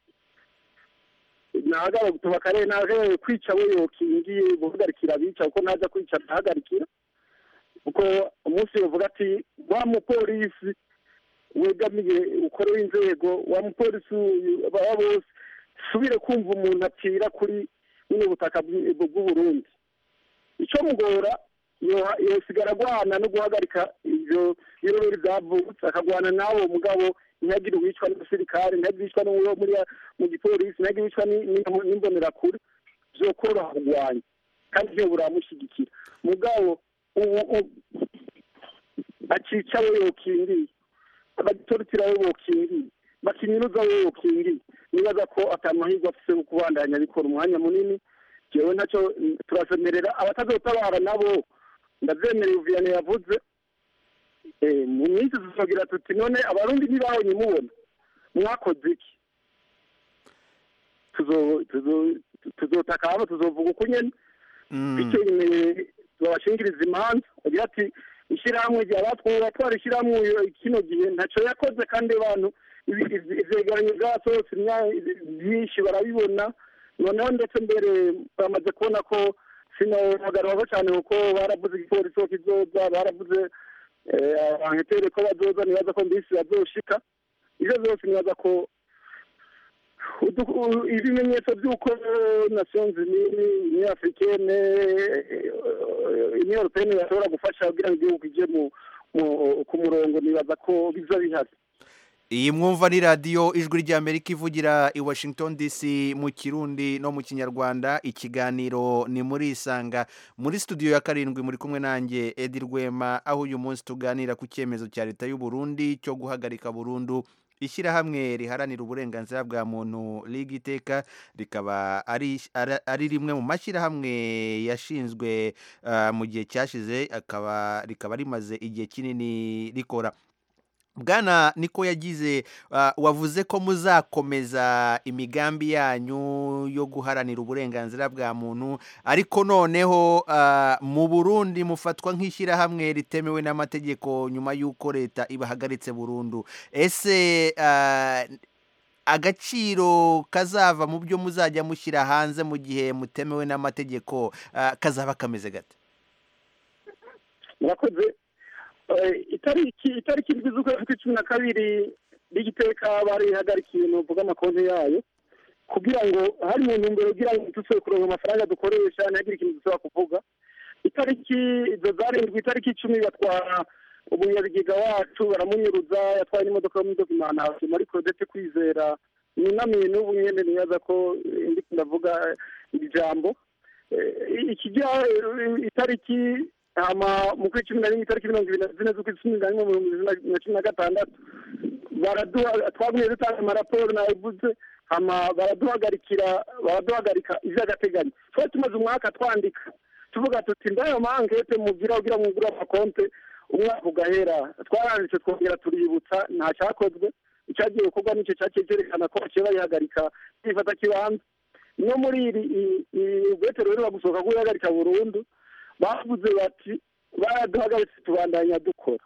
ntahagare gutoba akarere ntahagare kwica we yokingiye guhagarikira abica kuko ntajya kwica ntahagarikira kuko umunsi bavuga ati wa mupolisi wegamiye ukorewe inzego wa mupolisi uyu baba bose subire kumva umuntu apfira kuri buno butaka bw'i- bw'uburundi icyo mugora yo- yosigara agwana no guhagarika ivyo birori byavutse akagwana n'abo mugabo ntihagire uwicwa n'umusirikare ntihagire uwicwa n'uwo muri mu gipolisi ntihagire uwicwa ni- ni- n'imbonerakure vyokoroha kugwanya kandi vyo buramushyigikira mugabo ubu ubu- acica we yokingiye abagitorotira we bokingiye bakinyuruza we yokingiye nibaza ko atamahirwe afise yo kubandanya bikora umwanya munini jewe ntacyo mm, turasemerera abatazotabara nabo ndavyemereye uviyane yavuze Eh, mu minsi tuzogira tuti none abarundi ntibabonye mubona mwakoze iki tuzo- tuzo- tuzotaka hano tuzovuga uko nyene bityo nyine babashingiriza imanza agira ati ishyirahamwe ryabatwara twara ishyirahamwe uyu- kino gihe ntacyo yakoze kandi abantu ibi- ibi- ivyegeranyo byasohotse imya- byinshi barabibona noneho ndetse mbere bamaze kubona ko sinohagararaho cyane kuko baravuze igipolisi ko kizoza baravuze eh, abanketere ko bazoza nibaza ko mbisi bazoshika ivyo byose nibaza ko udu- u- ibimenyetso by'uko nations union africaine union européenne yashobora gufasha kugira ngo igihugu kije mu mu- ku murongo nibaza ko biza bihari iyi mwumva ni radiyo ijwi ry'amerika ivugira i washington dc mu kirundi no mu kinyarwanda ikiganiro ni muri isanga muri studio ya karindwi muri kumwe nanjye edi rwema aho uyu munsi tuganira ku cyemezo cya leta y'u Burundi cyo guhagarika burundu ishyirahamwe riharanira uburenganzira bwa muntu liga iteka rikaba ari ari- ari rimwe mu mashyirahamwe yashinzwe ah, mu gihe cyashize akaba rikaba rimaze igihe kinini rikora bwana niko yagize ah, wavuze ko muzakomeza imigambi yanyu yo guharanira uburenganzira bwa muntu ariko noneho ah, mu burundi mufatwa nk'ishyirahamwe ritemewe n'amategeko nyuma y'uko leta ibahagaritse burundu ese ah, agaciro kazava mu byo muzajya mushyira hanze mu gihe mutemewe n'amategeko ah, kazaba kameze gate murakoze Eh, itariki itariki indwi z'ukwezi kw'icumi na kabiri n'igiteka barihagarikiye ni uvuga amakonti yayo kugira ngo hari mu ntumbero kugira ngo dusubire kuronka amafaranga dukoresha ntihagire ikintu dusubira kuvuga itariki izo zarindwi itariki icumi batwara umunyabigega wacu baramunyuruza yatwaye n'imodoka yo muri dokimantation muri kodete kwizera nunamiye n'ubu nyene nibaza ko eh, ndiko ndavuga iri jambo Eh, ikijya eh, itariki hama mu kwezi cumi na rimwe itariki mirongo ibiri na zine z'ukwezi cumi na rimwe mu bihumbi bibiri na- na cumi na gatandatu baraduha twagumye dutanga amaraporo nabivuze hama baraduhagarikira baraduhagarika ivy'agateganyo twari tumaze umwaka twandika tuvuga tuti ndayo mankete mugira kugira mwugure amakonte umwaka ugahera twaranditse twongera tuributsa nta cyakozwe icyagiye gukorwa nicyo cyaciye cyerekana ko baciye bayihagarika bifata kibanza no muri iri ubwetero rero bagusohoka kuyihagarika burundu bavuze bati baraduhagaritse tubandanya dukora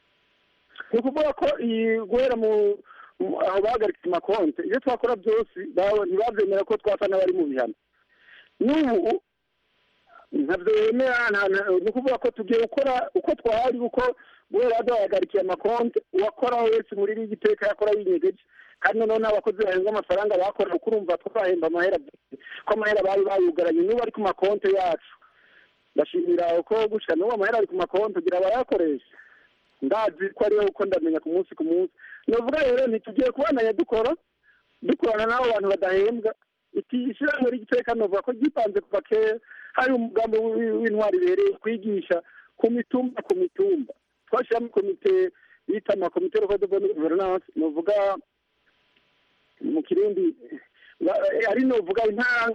ni ukuvuga ko iyi guhera mu mu- aho bahagaritse amakonte ibyo twakora byose bawe ntibabyemera ko twasa n'abari mu bihano n'ubu ntabyo bemera nta- nta- ni ukuvuga ko tugiye gukora uko twari uko guhera duhagarikiye amakonte uwakora wese muri iri giteka yakora yinyegeje kandi noneho n'abakozi bahembwa amafaranga bakora kuko urumva twahemba amahera ko amahera bari bayugaranye n'ubu ari ku makonte yacu ndashimira uko gushika n'ubu amahera ari ku makonti kugira barayakoresha ndazi ko ariyo uko ndamenya ku munsi ku munsi novuga rero ntitugiye kubandanya dukora dukorana n'abo bantu badahembwa iki ishyirahamwe ry'igiteka novuga ko ryipanze kuva kera hari umugambi w'i- w'intwari ibereye kwigisha ku mitumba ku mitumba twashyiramo komite bita amakomite roko de bonne gouvernance novuga mu kirundi ba- ari novuga intara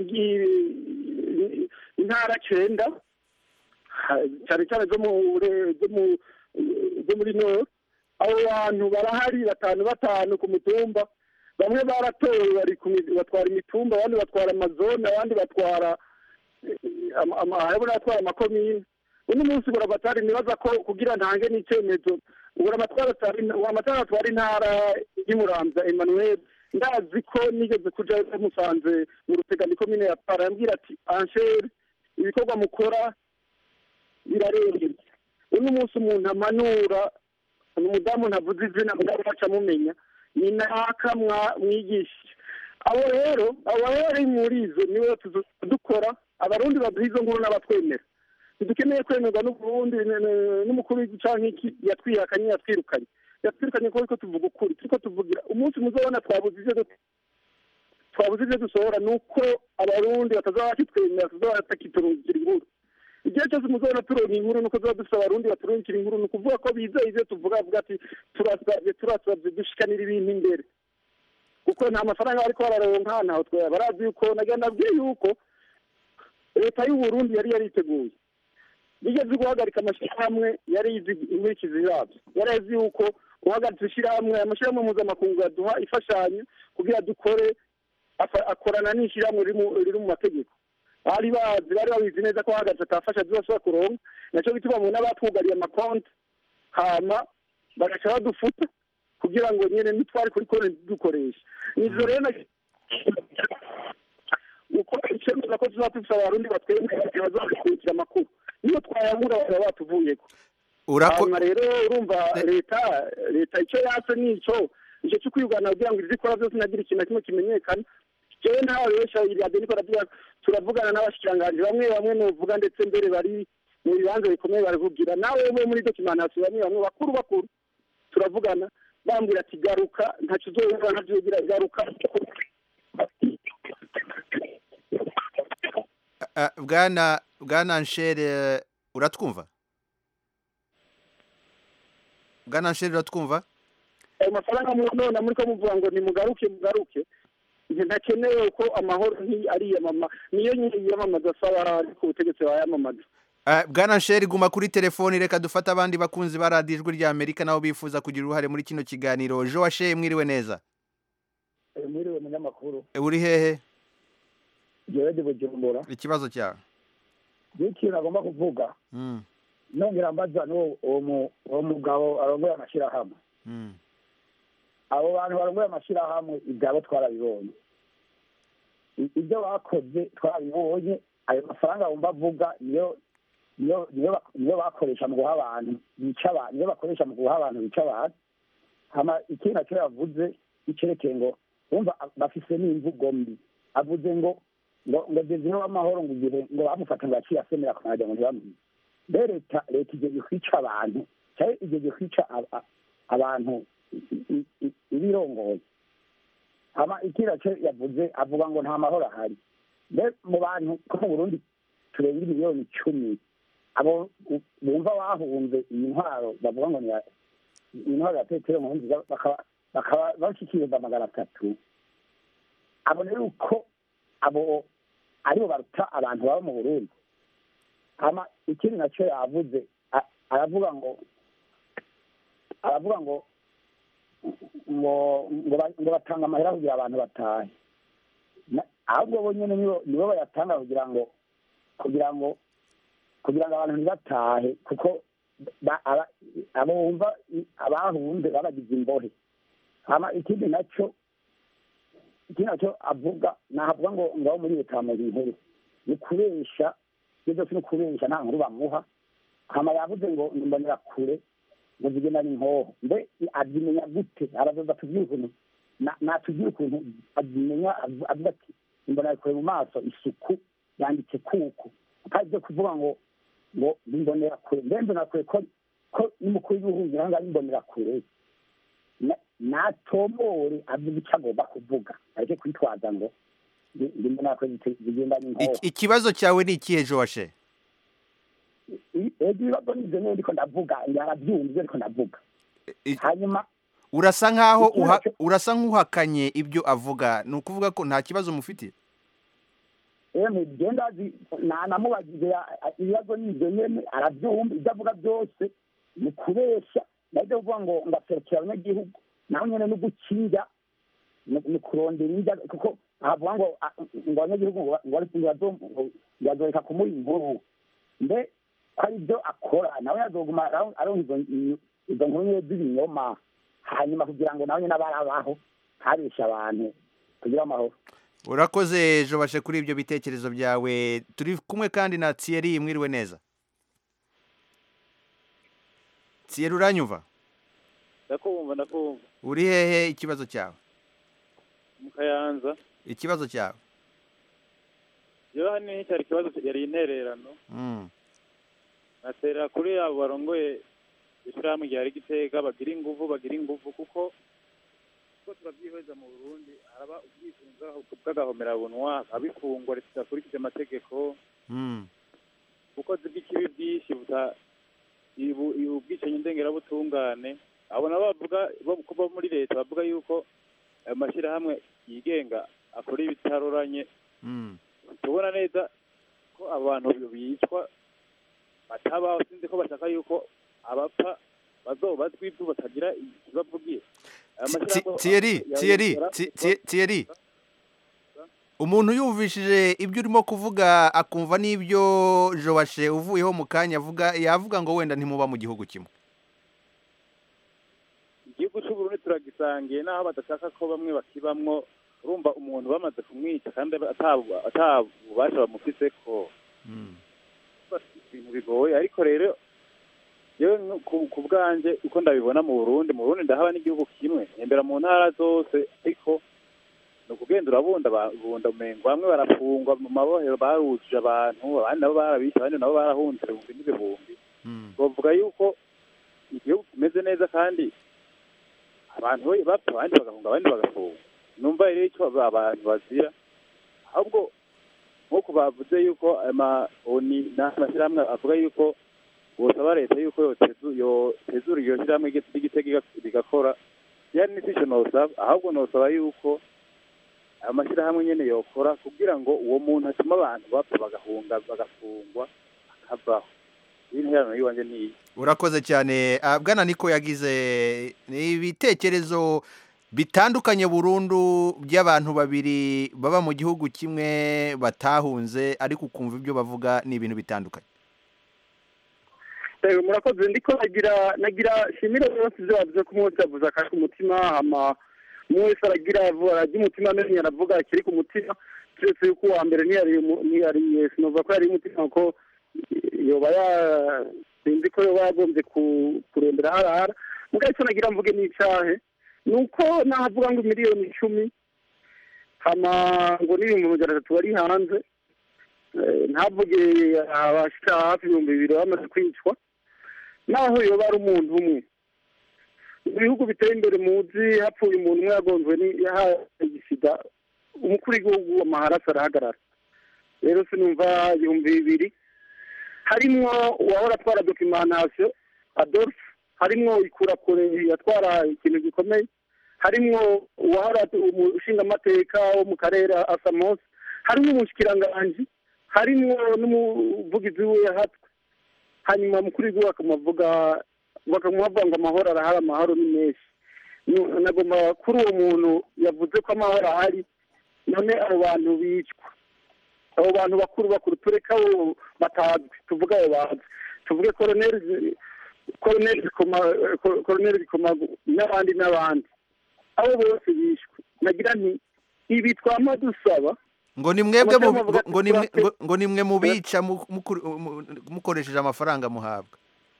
igi- intara cenda ha- cyane cyane zo mu re- zo mu zo muri nord abo bantu barahari batanu batanu ku mitumba bamwe baratowe bari ku mi- batwara imitumba abandi batwara amazone abandi batwara eh, ama- ama- hariho n'abatwara amakomine uno munsi buramatari nibaza ko kugira ntange n'icyemezo buramatwara amatara atwara intara y'umuramza emmanuel ndazi ko nigeze kuja musanze mu rutegano komine ya para yambwira ati anshere ibikorwa mukora birarengera uno munsi umuntu amanura umudamu ntavuze izina mugabo baca mumenya ni naka mwa- mwigishije abo rero abo rero ari muri izo niwe tuzo- dukora abarundi baduha izo nkuru n'abatwemera ntidukeneye kwemerwa n'uburundi n- n- n'umukuru w'igihugu canke iki yatwihakanye yatwirukanye yatwirukanye kuko ariko tuvuga ukuri turiko tuvugira umunsi muzobona twabuze ivyo du- twabuze ivyo dusohora ni uko abarundi batazaba bakitwemera tuzaba batakiturungikira inkuru igihe cyose muzabona turonka inkuru nuko tuba dufite abarundi baturungikira inkuru ni ukuvuga ko bizeye ivyo tuvuga bavuga ati turasabye turasabye dushikanira ibintu imbere kuko nta mafaranga bariko bararonka ntaho twaya barazi yuko nagira ndabwiye yuko leta y'uburundi yari yariteguye bigeze guhagarika amashyirahamwe yari izi inkurikizi yabyo yari azi yuko guhagaritsa ishyirahamwe amashyirahamwe mpuzamakungu yaduha imfashanyo kugira dukore afa- akorana n'ishyirahamwe riri mu- riri mu mategeko bari bazi bari babizi neza ko hahagaritse atafasha zibashobora kuronka nacyo bituma mu n'abatwugariye amakonti hama bagaca badufuta kugira ngo nyine nitwari kuri konti dukoresha nizo rero na- uko icemeza ko tuzaba dufite abarundi batwemera bazakurikira amakuru niyo twayabura bakaba batuvuyeko Urako- hanyuma rero urumva leta leta icyo yatse nico icyo cyo kwirwanya kugira ngo ibyo ikora byose nagira ikintu na kimwe kimenyekana jewe ntawe besha iradiyo niko ravuga turavugana n'abashikiranganji bamwe bamwe novuga ndetse mbere bari mu bibanza bikomeye baravugira nawe we muri dokimantation bamwe bamwe bakuru bakuru turavugana bambwira ati garuka ntacyo uzohura ntacyo ugira garuka Ah, bwana bwana nshere uratwumva bwana nshere uratwumva ayo mafaranga mu- none muri ko muvuga ngo nimugaruke mugaruke ntakenewe ko amahoro nti- ariyamama niyo nyine yiyamamaza asaba ariko ubutegetsi bayamamaza Eh, bwana nsheri guma kuri telefoni reka dufate abandi bakunzi ba radiyo ijwi rya amerika nabo bifuza kugira uruhare muri kino kiganiro joashe mwiriwe neza mwiriwe munyamakuru Eh, uri hehe jewe ndi bujumbura ikibazo cyawe iyo ikintu agomba kuvuga Mm, nongera mbaza n'uwo uwo mu- uwo mugabo arongoye amashyirahamwe mm, abo bantu barongoye amashyirahamwe ibyabo twarabibonye I- ibyo bakoze twarabibonye ayo mafaranga wumva avuga niyo niyo niyo bak- niyo bakoresha mu guha abantu bica abantu niyo bakoresha mu guha abantu bica abantu hama ikindi nacyo yavuze icerekeye ngo wumva a- bafise n'imvugo mbi avuze ngo ngo ngo zizino w'amahoro ngo igihe ngo bamufata ngo yaciye asemera ku maradiyo ngo ntibamwice mbe leta leta igiye kwica abantu cyangwa igiye kwica a- a- abantu i- i- i- ibirongoye hama ikindi nacyo yavuze avuga ngo nta mahoro ahari mbe mu bantu ko mu burundi turenga miliyoni icumi abo u- bumva bahunze iyi ntwaro bavuga ngo ni ya- intwaro ya petero nkurunziza bakaba bakaba bashyikirizwa magana atatu abona yuko abo aribo baruta abantu baba mu burundi hama ikindi nacyo yavuze a- aravuga ngo aravuga ngo ngo ngo ba- ngo batanga amahera kugira abantu batahe Na- ahubwo bo nyine nibo nibo bayatanga kugira ngo kugira ngo kugira ngo abantu ntibatahe kuko ba- aba- abo bumva i- abahunze babagize imbohe hama ikindi nacyo ikindi nacyo avuga nahavuga ngo ngaho muri leta bamuha inkuru ni kubesha ibyo byose ni ukubesha nta nkuru bamuha hama yavuze ngo mbonera kure ngo zigenda n'inkoho mbe azimenya gute arazoza atubwire ukuntu na- natubwire ukuntu azimenya avu- avuga ati imbonera kure mu maso isuku yanditse kuku kandi byo kuvuga ngo ngo imbonera kure mbe mbonera kure ko ko n'umukuru w'igihugu ngira ngo ari imbonera kure Na- natomore avuga icyo agomba kuvuga areke kwitwaza ngo ndi- ndi imbonera kure zite- zigenda n'inkoho Iki- ikibazo cyawe ni ikihe joashe ego ibibazo nibyo niyo ndiko ndavuga yarabyumva ibyo ndiko ndavuga hanyuma urasa nkaho Ikindi uha- nacyo- urasa nk'uhakanye ibyo avuga ni ukuvuga ko nta kibazo mufite emwe genda namubagije ibibazo nibyo nyene arabyumva ibyo avuga byose ni kubesha nabyo kuvuga ngo ngaserukira abanyagihugu naho nyene no gukinja ni ni kurondera indya kuko ahavuga ngo a- ngo abanyagihugu ngo ngo bari- ngo bazo- ngo bazoreka kumuha inkuru mbe ko ari byo akora nawe yazoguma aron- aronka izo izo nkuru nyene z'ibinyoma hanyuma kugira ngo nawe nyene abarabaho ntabeshe abantu kugira amahoro urakoze joashe kuri ibyo bitekerezo byawe turi kumwe kandi na thierry mwiriwe neza thierry uranyumva ndakumva ndakumva uri hehe ikibazo cyawe mu kayanza ikibazo cyawe rero hano cyari ikibazo yari intererano Mm, natera kuri abo barongoye ishyirahamwe rya rigiteka bagira inguvu bagira inguvu kuko kuko turabyihweza mu burundi haraba ubwisunza bw'agahomerabunwa abifungwa ridakurikije amategeko mm, ubukozi bw'ikibi bwinshi buta ibu- ibu- ubwicanyi ndengerabutungane abo nabo bavuga bo ko bo muri leta bavuga yuko ayo mashyirahamwe yigenga akora ibitaroranye mm. tubona neza ko abo bantu bicwa batabaho sinzi ko bashaka yuko abapfa bazobazwa ivu batagira ikibavugiye Ayo Ti- mashyirahamwe Thierry ya- Thierry ya- Ti- Ti- Thierry umuntu yumvishije ibyo urimo kuvuga akumva n'ibyo joashe uvuyeho mu kanya avuga yavuga ngo wenda ntimuba mu gihugu kimwe igihugu cy'uburundi turagisangiye naho badashaka ko bamwe bakibamwo urumva umuntu bamaze kumwica kandi atabu- atabubasha bamufise ko ibintu bigoye ariko rero yewe nko ku- ku bwanjye uko ndabibona mu burundi mu burundi ndahaba n'igihugu kimwe ntembera mu ntara zose ariko ni ukugenda urabunda bunda umengo bamwe barafungwa mu mabohero barujuje abantu abandi nabo barabishe abandi nabo barahunze ibihumbi n'ibihumbi bavuga yuko igihugu kimeze neza kandi abantu we bapfa abandi bagahunga abandi bagafungwa numva rero icyo aba- abantu bazira ahubwo nk'uko bavuze yuko amaoni n'amashyirahamwe avuga yuko bosaba leta yuko yotezu- yotezura iryo shyirahamwe ry'igi- ry'igitega rigakora yani n'icyo nosaba ahubwo nosaba yuko ayo mashyirahamwe nyene yokora kugira ngo uwo muntu atuma abantu bapfa bagahunga bagafungwa akavaho intererano y'iwanjye niyi urakoze cyane Ah, bwana niko yagize ibitekerezo bitandukanye burundu by'abantu babiri baba mu gihugu kimwe batahunze ariko ukumva ibyo bavuga ni ibintu bitandukanye Eh, murakoze ndiko nagira nagira shimire bose ibyo bavuze ko umunsi yavuze akari ku mutima hama umwe wese aragira avu- arajya umutima amenye aravuga ikiri ku mutima keretse yuko uwa mbere ntiyari umu- ntiyari sinova ko yari umutima ko yoba ya sinzi ko yoba yagombye ku- kurondera harahara mugabo icyo nagira mvuge ni icahe ni uko nahavuga ngo miliyoni icumi hama ngo n'ibihumbi magana atatu bari hanze Eh, ntavuge abashika hafi ibihumbi bibiri bamaze kwicwa naho yoba ari umuntu umwe mu bihugu biteye imbere muzi hapfuye umuntu umwe yagonzwe n'igisida umukuru w'igihugu amaharaso arahagarara rero sinumva ibihumbi bibiri harimwo uwahora atwara dokimantation adolphe harimwo ikurakure yatwara ikintu gikomeye harimwo uwahora umushingamateka wo mu karere asamos harimwo umushikiranganji harimwo n'umuvugizi we yahatwe hanyuma mukuru w'igihugu bakamuvuga bakamuvuga ngo amahoro arahari amahoro ni menshi Nu- nagomba kuri uwo muntu yavuze ko amahoro ahari none abo bantu bicwa abo bantu bakuru bakuru tureka abo batazwi tuvuge abo bazwi tuvuge koroneri koroneri Zikoma ko- koroneri Zikomagu n'abandi n'abandi abo bose bishwe nagira nti ibi twama dusaba ngo ni mwebwe mu- Amategeko avuga ngo ni mwe- ati ngo- ngo ni mwe mubica mu- mukuru- mu- mukoresheje amafaranga muhabwa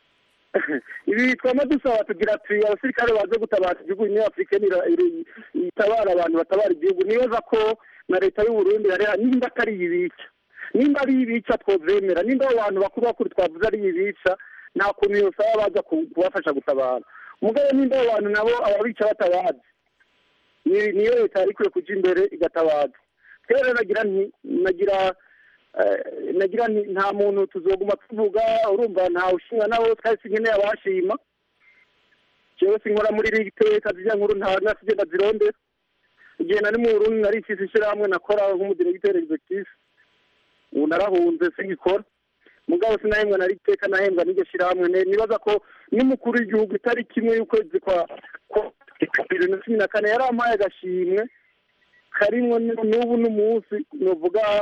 ibi twama dusaba tugira ati abasirikare baze gutabara igihugu niyo afurika itabara abantu batabara igihugu nibaza ko na leta y'u Burundi yari nimba atari ibica nimba ari ibica twovyemera nimba abo bantu bakuru bakuru twavuze ari ibica nta kuntu yosaba baza ku- kubafasha gutabara mugabo nimba abo bantu nabo ababica batabazi ni- niyo leta yari ikwiye kuja imbere igatabaza rero nagira nti nagira eh, nagira nti nta muntu tuzoguma tuvuga urumva nta ushinga nabo twari sinkeneye abashima jewe sinkora muri iri teka zirya nkuru nta nasigenda zirondera igihe nari mu Burundi nari ifise ishirahamwe nakora nk'umudiregiteri executive ubu narahunze singikora mugabo sinahembwa nari iteka nahembwa n'iryo shirahamwe Ne- nibaza ko n'umukuru w'igihugu itariki imwe y'ukwezi kwa kwa bibiri na cumi na kane yarampaye agashimwe karimwo n- n'ubu n'umunsi novuga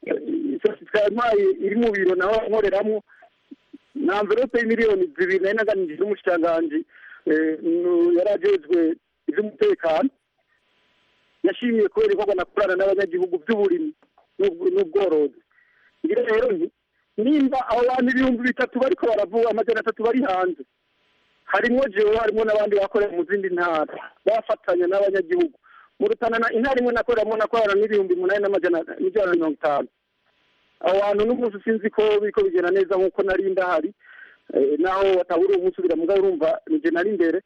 yampaye iri mu biro naho nkoreramwo na amverope y'imiliyoni zibiri nari naganije n'umushikiranganji eh, nu- yari ajejwe ivy'umutekano yashimiye kubera ibikorwa nakorana n'abanyagihugu by'uburimyi n'ubw- n'ubworozi ngira rero nti nimba abo bantu ibihumbi bitatu bariko baravuga amajana atatu bari hanze harimwo jewe harimwo n'abandi bakorera mu zindi ntara bafatanya n'abanyagihugu mu rutanana intara imwe nakoreramo nakorana n'ibihumbi umunani n'amajana n'ijana na mirongo itanu abo bantu n'umunsi sinzi ko biriko bigenda neza nk'uko nari ndahari eh, naho watabura uwo munsi ubira mugabo urumva nije nari imbere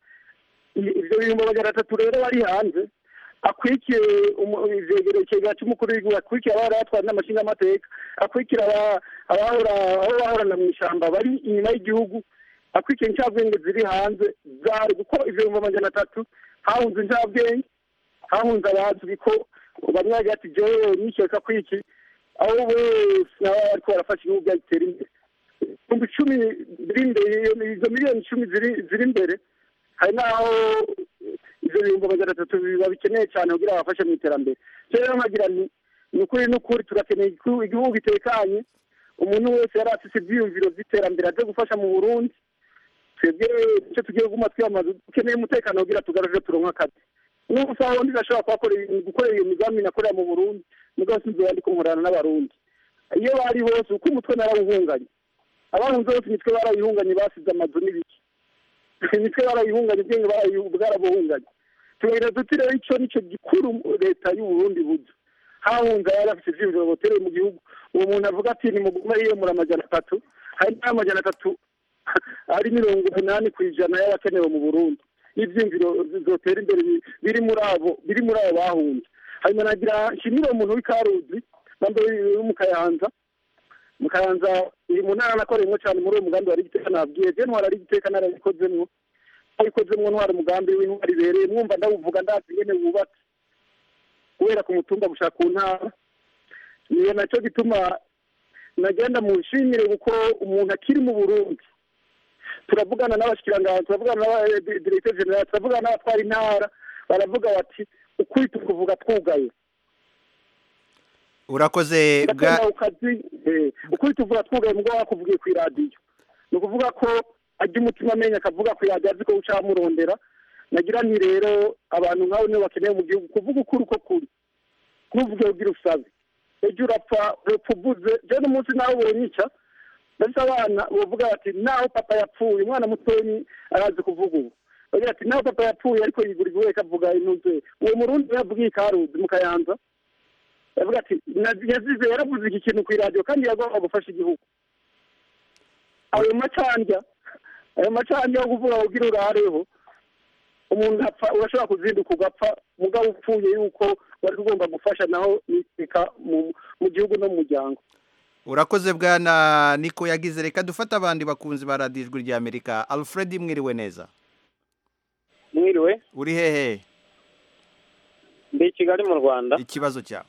I- ivyo bihumbi amajana atatu rero bari hanze akurikiye umu- ivyegereye ikigega c'umukuru w'igihugu akurikiye abahora batwara n'amashingamateka akurikira aba- abahora aho bahorana mu ishamba bari inyuma y'igihugu akurikiye incabwenge ziri hanze zari kuko ivyo bihumbi amajana atatu hahunze incabwenge hahunze abazwi ko bamwe bagira ati jewe nikeka ko iki abo bose nabo bariko barafasha igihugu byagitera imbere ibihumbi icumi biri imbere iyo- izo miliyoni icumi ziri ziri imbere hari n'aho ivyo bihumbi amajana atatu biba bikeneye cyane kugira babafashe mu iterambere rero nkagira nti ni ukuri n'ukuri turakeneye igihu- igihugu gitekanye umuntu wese yari afise ivyiyumviro vy'iterambere aze gufasha mu burundi twebwe icyo tugiye kuguma twiyamaza dukeneye umutekano kugira tugaruje turonke akazi n'ubu saha undi ndashobora kuhakorera gukorera iyo migambi nakorera mu burundi mugabo sinzi yandi kunkorana n'abarundi iyo bari hose uko umutwe narawuhunganye abahunze bose imitwe barayihunganye basize amazu n'ibiki imitwe barayihunganye ubwenge barayihu- bwarabuhunganye tubagira duti rero ico nico gikuru leta y'u Burundi buza hahunze abari bafite ivyiyumviro botereye mu gihugu uwo muntu avuga ati nimugume yiyemura amajana atatu hari n'amajana atatu ari mirongo umunani ku ijana y'abakenewe mu burundi n'ivyiyumviro zotera imbere bi- biri muri abo biri muri abo bahunze hanyuma nagira nshimire uwo muntu w'ikaruzi nambe wo mu kayanza mu kayanza iri mu ntara nakoreyemo cyane muri uwo mugambi wari igiteka nabwiye je ntwara ari igiteka narabikozemwo abikozemwo ntwara umugambi w'intwara ibereye mwumva ndawuvuga ndazi ingene wubatse kubera ku mutumba gushaka ku ntara niyo nacyo gituma nagenda mushimire kuko umuntu akiri mu burundi turavugana n'abashikiranganji turavugana n'abadiregiteri generali turavugana n'abatwara intara baravuga bati ukuri tukuvuga twugaye urakoze bwa ndakunda ukazi eh, ukuri tuvuga twugaye mugabo bakuvugiye ku iradiyo ni ukuvuga ko ajya umutima amenya akavuga ku iradiyo azi ko ucamurondera nagira nti rero abantu nk'abo nibo bakeneye mu gihugu kuvuga ukuri uko kuri ntuvuge ugira usabe ejo urapfa urapfa uvuze je n'umunsi nawe bonyica ndetse abana bavuga bati naho papa yapfuye umwana mutonyi arazi kuvuga ubu bagira ati naho papa yapfuye ariko yigura igihugu avuga intuze uwo murundi yavugiye ikaruzi mu kayanza yavuga ati "Na- yazize yaravuze iki kintu ku iradiyo kandi yagomba gufasha igihugu ayo macandya ayo macandya yo kuvuga ngo ugira urareho umuntu apfa urashobora kuzinduka ugapfa mugabo upfuye yuko wari ugomba gufasha naho niteka mu mu gihugu no mu muryango urakoze bwana niko yagize reka dufate abandi bakunzi ba radiyo ijwi rya amerika alfred mwiriwe neza mwiriwe uri hehe ndi i kigali mu rwanda ikibazo cyawe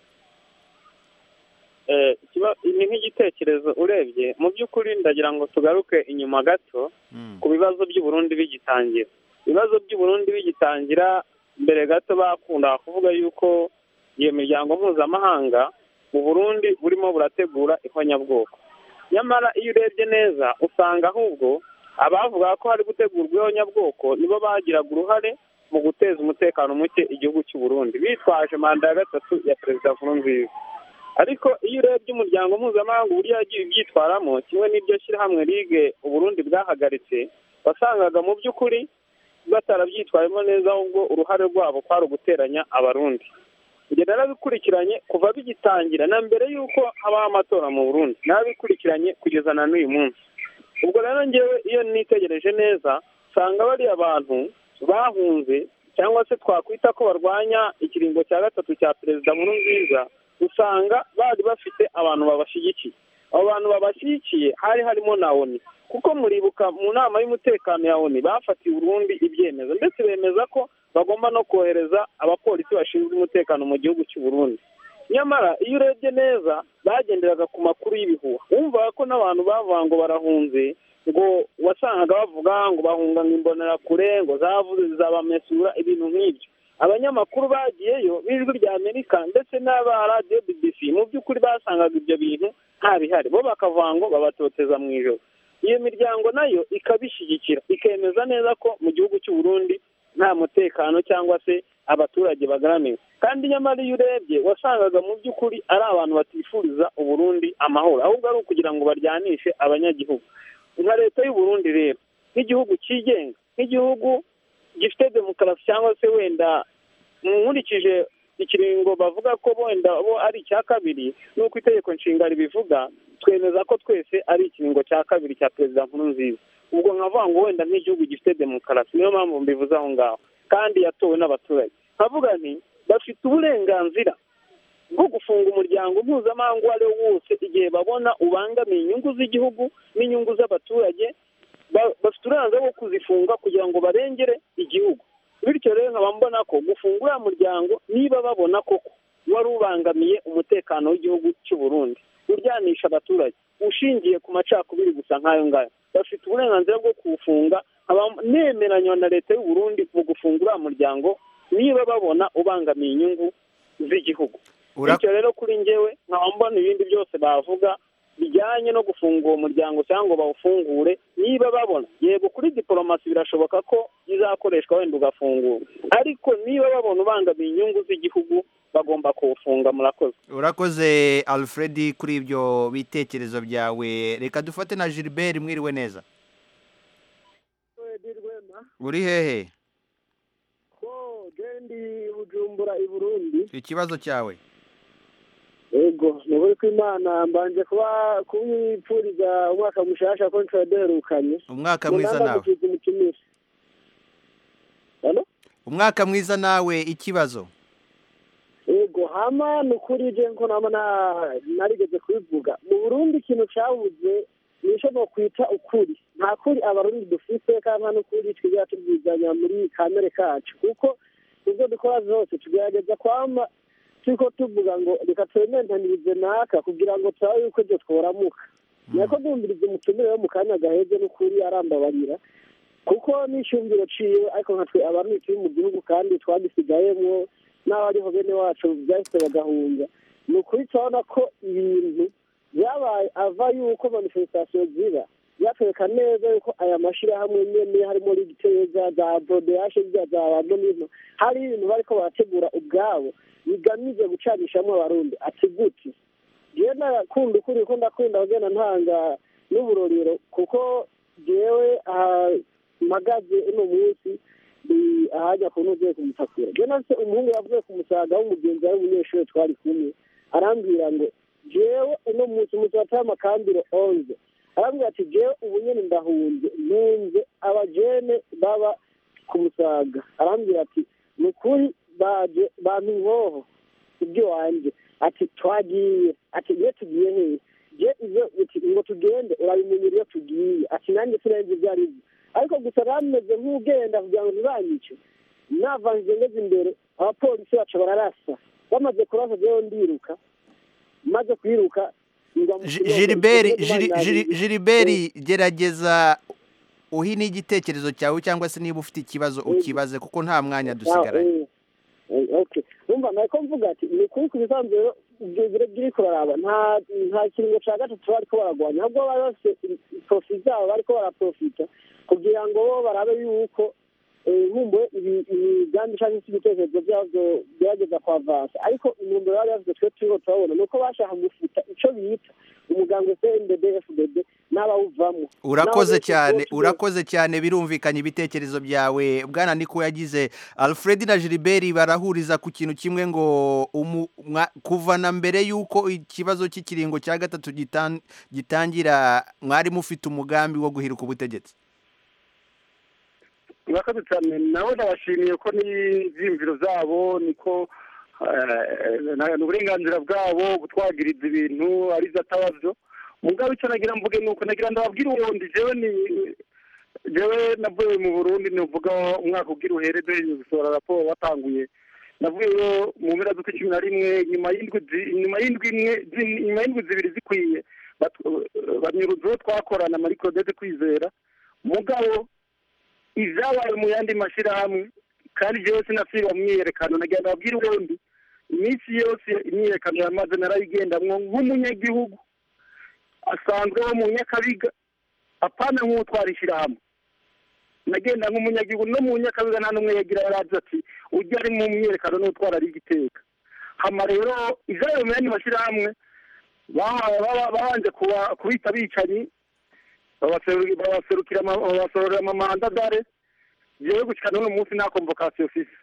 Eh, ikiba- ni nk'igitekerezo urebye mu by'ukuri ndagira ngo tugaruke inyuma gato ku bibazo by'uburundi bigitangira ibibazo by'uburundi bigitangira mbere gato bakunda kuvuga yuko iyo miryango mpuzamahanga mu burundi burimo burategura ihonyabwoko nyamara iyo urebye neza usanga ahubwo abavuga ko hari gutegurwa ihonyabwoko nibo bagiraga uruhare mu guteza umutekano muke igihugu cy'u Burundi bitwaje manda ya gatatu ya perezida nkurunziza ariko iyo urebye umuryango mpuzamahanga uburyo yagiye ubyitwaramo kimwe n'iryo shyirahamwe ligue uburundi bwahagaritse wasangaga mu by'ukuri batarabyitwayemo neza ahubwo uruhare rwabo kwari uguteranya abarundi ibyo narabikurikiranye kuva bigitangira na mbere y'uko habaho amatora mu burundi narabikurikiranye kugeza na n'uyu munsi ubwo rero ngewe iyo nitegereje neza usanga bariya bantu bahunze cyangwa se twakwita ko barwanya ikiringo cya gatatu cya perezida nkuru nziza usanga bari bafite abantu babashyigikiye abo bantu babashyigikiye hari harimo na oni kuko muribuka mu nama y'umutekano ya oni bafatiye urundi ibyemezo ndetse bemeza ko bagomba no kohereza abapolisi bashinzwe umutekano mu gihugu cy'u Burundi nyamara iyo urebye neza bagenderaga ku makuru y'ibihuha wumvaga ko n'abantu bavuga ngo barahunze ngo wasangaga bavuga ngo bahunga ngo imbonerakure ngo zavuze zizabamesura ibintu nk'ibyo abanyamakuru bagiyeyo b'ijwi rya amerika ndetse n'aba radiyo bbc mu by'ukuri basangaga ibyo bintu nta bihari bo bakavuga ngo babatoteza mu ijoro iyo miryango nayo ikabishyigikira ikemeza neza ko mu gihugu cy'u Burundi nta mutekano cyangwa se abaturage bagaramiwe kandi nyamara iyo urebye wasangaga mu by'ukuri ari abantu batifuriza uburundi amahoro ahubwo ari ukugira ngo baryanishe abanyagihugu nka leta y'u Burundi rero nk'igihugu cyigenga nk'igihugu gifite demokarasi cyangwa se wenda nkurikije ikiringo bavuga ko wenda bo ari icya kabiri n'uko itegeko nshinga ribivuga twemeza ko twese ari ikiringo cya kabiri cya perezida nkuru nziza ubwo nkavuga ngo wenda nk'igihugu gifite demokarasi niyo mpamvu mbivuze aho ngaho kandi yatowe n'abaturage nkavuga nti bafite uburenganzira bwo gufunga umuryango mpuzamahanga uwo ari wo wose igihe babona ubangamiye inyungu z'igihugu n'inyungu z'abaturage ba- bafite uburenganzira bwo kuzifunga kugira ngo barengere igihugu bityo rero nkaba mbona ko gufunga uriya muryango niba babona koko wari ubangamiye umutekano w'igihugu cy'u Burundi uryanisha abaturage ushingiye ku macakubiri gusa nk'ayo ngayo bafite uburenganzira bwo kuwufunga nkaba nemeranywa na leta y'u Burundi mu gufunga uriya muryango niba babona ubangamiye inyungu z'igihugu Ura- bityo rero kuri njyewe nkaba mbona ibindi byose bavuga bijyanye no gufunga uwo muryango cyangwa ngo bawufungure niba babona yego kuri diporomasi birashoboka ko izakoreshwa wenda ugafungura ariko niba babona ubangamiye inyungu z'igihugu bagomba kuwufunga murakoze urakoze alfred kuri ibyo bitekerezo byawe reka dufate na gilbert mwiriwe neza uri hehe ko gendi bujumbura i burundi ikibazo cyawe ego ni ukuri kw'imana mbanje kuba kubipfuriza umwaka mushasha ko nshobora duherukanye umwaka mwiza nawe mukiza umukinisha umwaka mwiza nawe ikibazo ego hama ni ukuri je nko nama na- narigeze kubivuga mu burundi ikintu cabuze nico nokwita ukuri nta kuri abarundi dufise kandi nta n'ukuri twigera tubwizanya muri kamere kacu kuko ibyo dukora zose tugerageza kwama turiko tuvuga ngo reka twementanirize naka kugira ngo turabe yuko ibyo tworamuka nako dumviriza umutumire wo mu kanya gaheze n'ukuri arambabarira kuko n'ishingiro ciwe ariko nka twe abantu turi mu gihugu kandi twagisigayemwo n'abariho bene wacu byahise bagahunga ni ukuri turabona ko ibintu byabaye ava yuko manifestation ziba byatwereka neza yuko aya mashyirahamwe nyene harimo rigiteza za bodeyashe zya za banonino hari ibintu bariko barategura ubwabo bigamije gucanishamo abarundi ati gute jewe nakunda ukuri ko ndakunda kugenda ntanga n'uburorero kuko jewe aha mpagaze uno munsi ni ahajya ku ntuvuye kumutakura jewe nafise umuhungu yavuye ku musaga w'umugenzi ari umunyeshuri twari kumwe arambwira ngo jewe uno munsi umunsi wataye amakambiro onze arambwira ati jewe ubu nyene ndahunze ntunze abajene baba ku musaga arambwira ati ni ukuri baje bampa inkoho ibyo wanje ati twagiye ati iyo tugiye hehe je ivyo uti ngo tugende urabimenyera iyo tugiye ati nanjye sinenze ibyo ari byo ariko gusa bameze nk'ugenda kugira ngo ntibanyice navanze ngeze imbere abapolisi baca bararasa bamaze kurasa jewe ndiruka maze kwiruka ngwa mu kiyogo, Gilbert ikiyogo Gili- bandagiye. Gili- Gilbert gerageza uhine igitekerezo cyawe cyangwa se niba ufite ikibazo ukibaze kuko nta mwanya dusigaranye Ah, eh, eh, okay umva nako mvuga ati ni ukuri ku bisanzwe rero ibyo biro biri kuraraba nta nta kiringo cya gatatu bariko baragwanya ahubwo bari bafite profi zabo bariko baraprofita kugira ngo bo barabe yuko eh, nkumbuye ibi- imigambi cyangwa se ibitekerezo byabyo gerageza kwavansa ariko intumbero bari bafite twe turiho turabona ni uko bashaka gufuta ico bita umuganga cndd fdd n'abawuvamo urakoze N'abo cyane bose urakoze cyane birumvikanye ibitekerezo byawe bwana niko yagize alfred na gilbert barahuriza ku kintu kimwe ngo umu- mwa- kuva na mbere y'uko ikibazo cy'ikiringo cya gatatu gitan- gitangira mwari mufite umugambi wo guhiruka ubutegetsi murakoze cyane nabo ndabashimiye ko n'ibyiyumviro byabo niko eh, na- ni uburenganzira bwabo gutwagiriza ibintu ari byo ataba byo mugabo icyo nagira mvuge ni uko nagira ndababwire ubundi jewe ni jewe navuye mu burundi nivuga umwaka ugira uhere duhereje gusohora raporo watanguye navuyeyo mu mpera z'ukwa cumi na rimwe nyuma y'indwi zi- nyuma y'indwi imwe zi- nyuma y'indwi zibiri zikwiye batu- banyuruza uwo twakorana muri claudette kwizera mugabo ibyabaye mu yandi mashyirahamwe kandi jewe sinasiba mu myiyerekano nagira ndababwire ubundi iminsi yose imyiyerekano yamaze narayigendamwo nk'umunyagihugu asanzwe wo mu nyakabiga apana nk'utwara ishyirahamwe nagenda nk'umunyagihugu no mu nyakabiga nta n'umwe yagira yarazi ati ujya ari mu myiyerekano n'utwara ari igiteka hama rero ivyayo mu yandi mashyirahamwe ba- ba- babanje kuba- kubita abicanyi babaseru- babaserukira ama- babasorera amamanda dare jewe gushika n'uno munsi nta convocation fise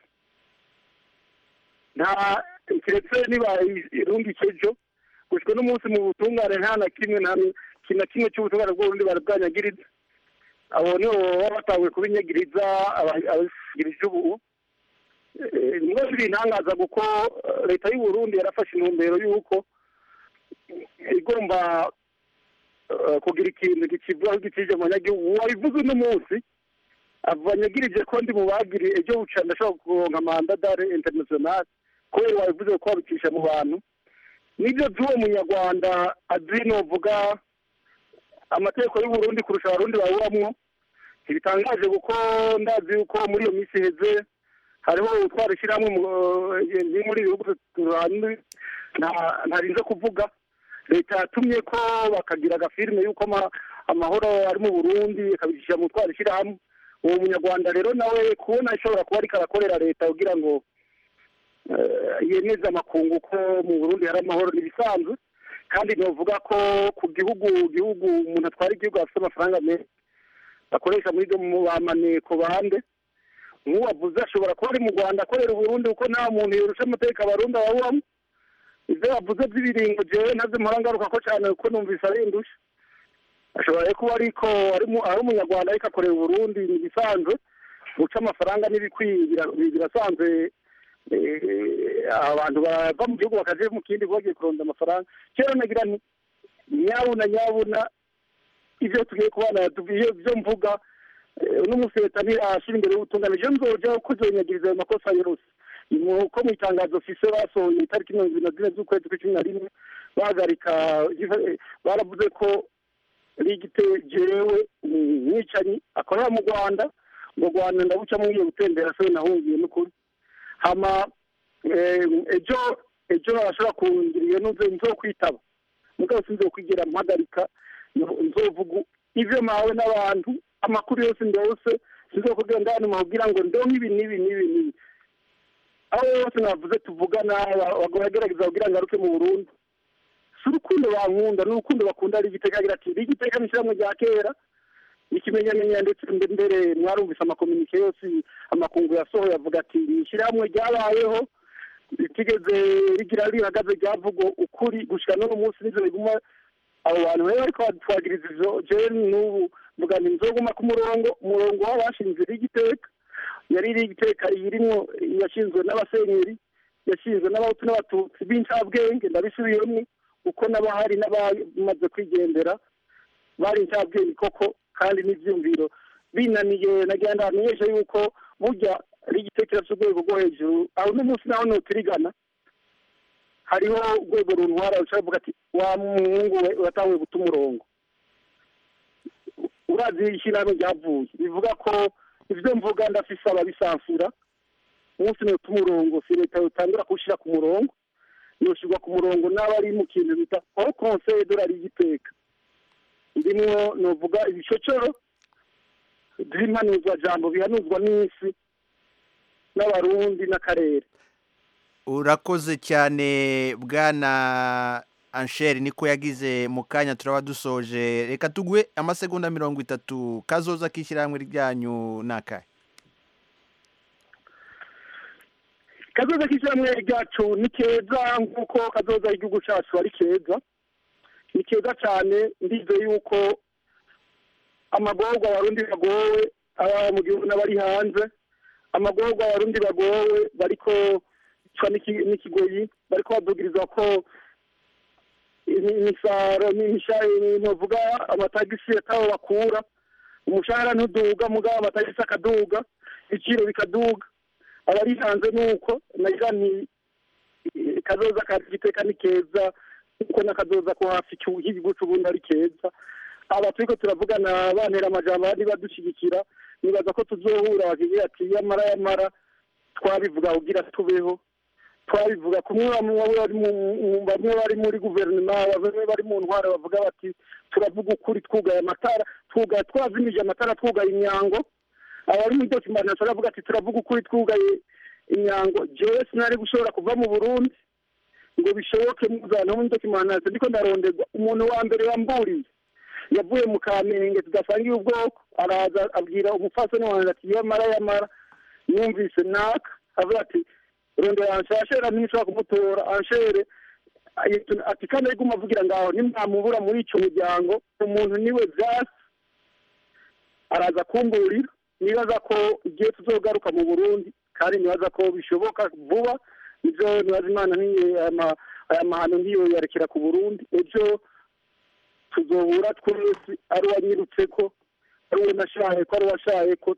nta kiretse nibaye irundi kejo gushika n'umunsi mu butungane nta na kimwe nta kintu na kimwe cy'ubutungane bw'uburundi bari bwanyagiriza abo nibo baba batanguye kubinyagiriza aba- ababigirije ubu Eh, nimwe biri intangaza kuko eh, leta y'u Burundi yarafashe intumbero y'uko igomba eh, kugira ikintu gikivugaho gikije mu banyagihugu wabivuze uno munsi abanyagirije ko ndi mu bagiriye ejo buca ndashobora kuronka manda dare international kubera wabivuze ko wabicisha mu bantu nibyo by'uwo munyarwanda azi novuga amategeko y'u Burundi kurusha abarundi bawubamwo ntibitangaje kuko ndazi yuko muri iyo minsi iheze hariho utwara ishyirahamwe mu- eh, ni muri ibi bihugu turanye nta- ntarinze kuvuga leta yatumye ko bakagira agafilime y'uko ama- amahoro ari mu burundi akabicisha mu twara ishyirahamwe uwo munyarwanda rero nawe kubona ashobora kuba ariko arakorera leta kugira ngo eh, yemeze amakungu ko mu burundi hari amahoro n'ibisanzwe kandi novuga ko ku gihugu gihugu umuntu atwara igihugu afite amafaranga menshi bakoresha muri byo mu bamaneko bande nk'uwavuze ashobora kuba ari mu rwanda akorera uburundi kuko nta muntu yorusha amateka abarundi ababamo ibyo yavuze by'ibiringo jewe ntaze mpora ngaruka ko cyane kuko numvise ari indusha ashobora rero kuba ariko ari mu- ari umunyarwanda ariko akorera uburundi ni ibisanzwe guca amafaranga n'ibikwiye bira- birasanzwe eh, abantu bava mu gihugu bakaje mu kindi bagiye kuronda amafaranga kera nagira nti nyabuna nyabuna ibyo tugiye kubana ibyo byo mvuga eh, uno munsi leta ntirashira imbere y'ubutungane je nzoja kuzonyagiriza ayo makosa yose ko mu itangazo fise basohoye itariki mirongo ibiri na zine z'ukwezi kw'icumi na rimwe bahagarika baravuze ko rigite jewe umwicanyi akorera mu rwanda ngo rwanda ndabuca mwiye gutembera se nahungiye n'ukuri hama ejo ejo barashobora kungiriye nuze nzokwitaba mugabo sinzokwigira mpagarika nzovuga ivyo mawe n'abantu amakuru yose ndose sinzokubwira ndani mabwira ngo ndonke ibi n'ibi n'ibi n'ibi aho yose navuze tuvugana bagerageza kugira ngo aruke mu burundi si urukundo bankunda ni urukundo bakunda ari igiteka agira ati iri giteka ni ishyirahamwe rya kera ikimenyamenya ndetse mbere mwarumvise amakominike yose amakungu yasohoye avuga ati iri shyirahamwe ryabayeho ritigeze rigira rihagaze ryavuga ukuri gushyira n'uno munsi n'izo riguma abo bantu rero ariko twagiriza izo jewe n'ubu mvuga nti nzoguma ku murongo umurongo w'abashinze rigiteka yari rigiteka irimwo yashinzwe n'abasenyeri yashinzwe n'abahutu n'abatutsi b'incabwenge ndabisubiyemo uko n'abahari n'abamaze kwigendera bari incabwenge koko kandi n'ibyumviro binaniye nagira ngo hamenyeshe yuko burya rigitekerezo cy'urwego rwo hejuru aho uno munsi naho nutirigana hariho urwego runtwara rushobora kuvuga ati wa muhungu we uratanguye guta umurongo urazi ishyirahamwe ryavuye bivuga ko ibyo mvuga ndafise ababisansura umunsi nuta umurongo si leta yotangura kuwushyira ku murongo yoshyirwa ku murongo n'aba ari mu kintu bita aho konseye dorari y'igiteka ndimwo novuga ibicocoro by'impanuzwa jambo bihanuzwa n'isi n'abarundi n'akarere urakoze cyane bwana ansheri niko yagize mu kanya turaba dusoje reka tuguhe amasegonda mirongo itatu kazoza k'ishyirahamwe ryanyu ni akahe kazoza k'ishyirahamwe ryacu ni keza nk'uko kazoza igihugu cyacu ari keza ni keza cyane ndize yuko amagorwa abarundi bagowe aba mu gihugu n'abari hanze amagorwa abarundi bagowe bariko n'ikigoyi bariko badugiriza ko imisaro ntuvuga amatagisi ataho bakura umushahara ntuduga mugabo amatagisi akaduga ibiciro bikaduga abari hanze nuko nagira nti kazoza ka giteka ni keza kuko n'akazoza ko hafi y'igihugu c'ubundi ari keza aba turiko turavugana bantera amajambo abandi badushyigikira nibaza ko tuzohura bakigira ati yamara yamara twabivuga kugira tubeho twabivuga kumwe bamwe bari muri guverinoma bamwe bari mu ntwara bavuga bati turavuga ukuri twugaye amatara twugaye twazimije amatara twugaye imyango abari muri dokimenti baravuga ati turavuga ukuri twugaye imyango jewe sinari gushobora kuva mu burundi ngo bishoboke muzana muri dokimenti ndiko ndaronderwa umuntu wa mbere yamburiye yavuye mu kamenge tudasangiye ubwoko araza abwira umupfasoni wanjye ati yamara yamara numvise naka avuga ati rondera anshere ntishobora kumutora anshere ati kandi ariko avugira ngaho nimwamubura muri icyo muryango umuntu niwe byasi araza kumburira nibaza ko igihe tuzogaruka mu burundi kandi nibaza ko bishoboka vuba nibyo nibaza imana aya mahano ntiyo yarekera ku burundi ejo tuzohura twese ari uwanyirutse ko ari uwo nashaye ko ari uwashaye ko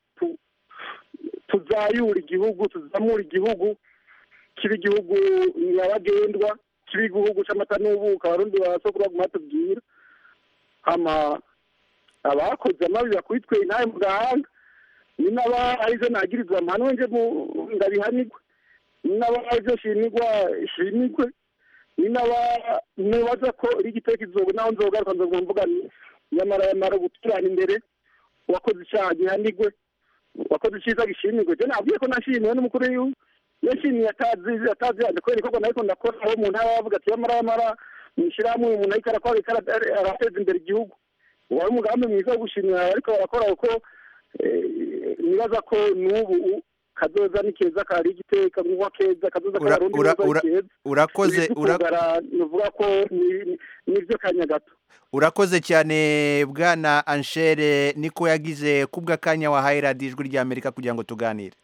tuzayura igihugu tuzamura igihugu kiba igihugu nyabagendwa kiba igihugu cy'amata n'ubuka abarundi basokuru baguma batubwira hama abakoze amabi bakubitwe intahe mu gahanga ni n'aba arizo nagirizwa amahano nje ndabihanirwe ni n'aba arizo shimirwa shimirwe ni n'aba nubaza ko iri giteka izogo naho nzogaruka nzoga mvuga ni nyamara yamara guturana imbere uwakoze icyaha gihanirwe uwakoze icyiza gishimirwe je nabwiye ko nashimiwe n'umukuru w'igihugu yashimiye atazi atazi yanjye kubera ikorwa nariko ndakora aho mu ntara bavuga ati yamara yamara mwishirahamwe umuntu ariko arakora arateza imbere igihugu wari umugambi mwiza wo gushimira ariko barakora kuko nibaza ko n'ubu kazoza ni keza kari igiteka nk'uwa keza kazoza k'abarundi neza ari keza urakoze nuvuga ko nivyo kanya gato urakoze cyane bwana anshere niko yagize kubw'akanya wahaye radiyo ijwi ry'amerika kugira ngo tuganire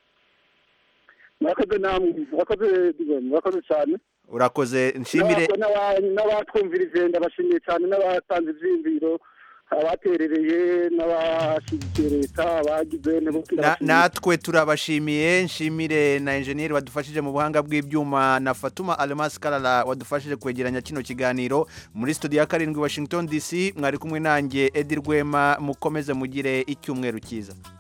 murakoze namwe murakoze murakoze cyane urakoze nshimire n'abatwumvirije ndabashimiye cyane n'abatanze ivyiyumviro abaterereye n'abashyigikiye leta abagize nabo Na- natwe turabashimiye nshimire na enjeniyeri wadufashije mu buhanga bw'ibyuma na fatuma almas karara wadufashije kwegeranya kino kiganiro muri studio ya karindwi washington dc mwari kumwe nanjye edi rwema mukomeze mugire icyumweru cyiza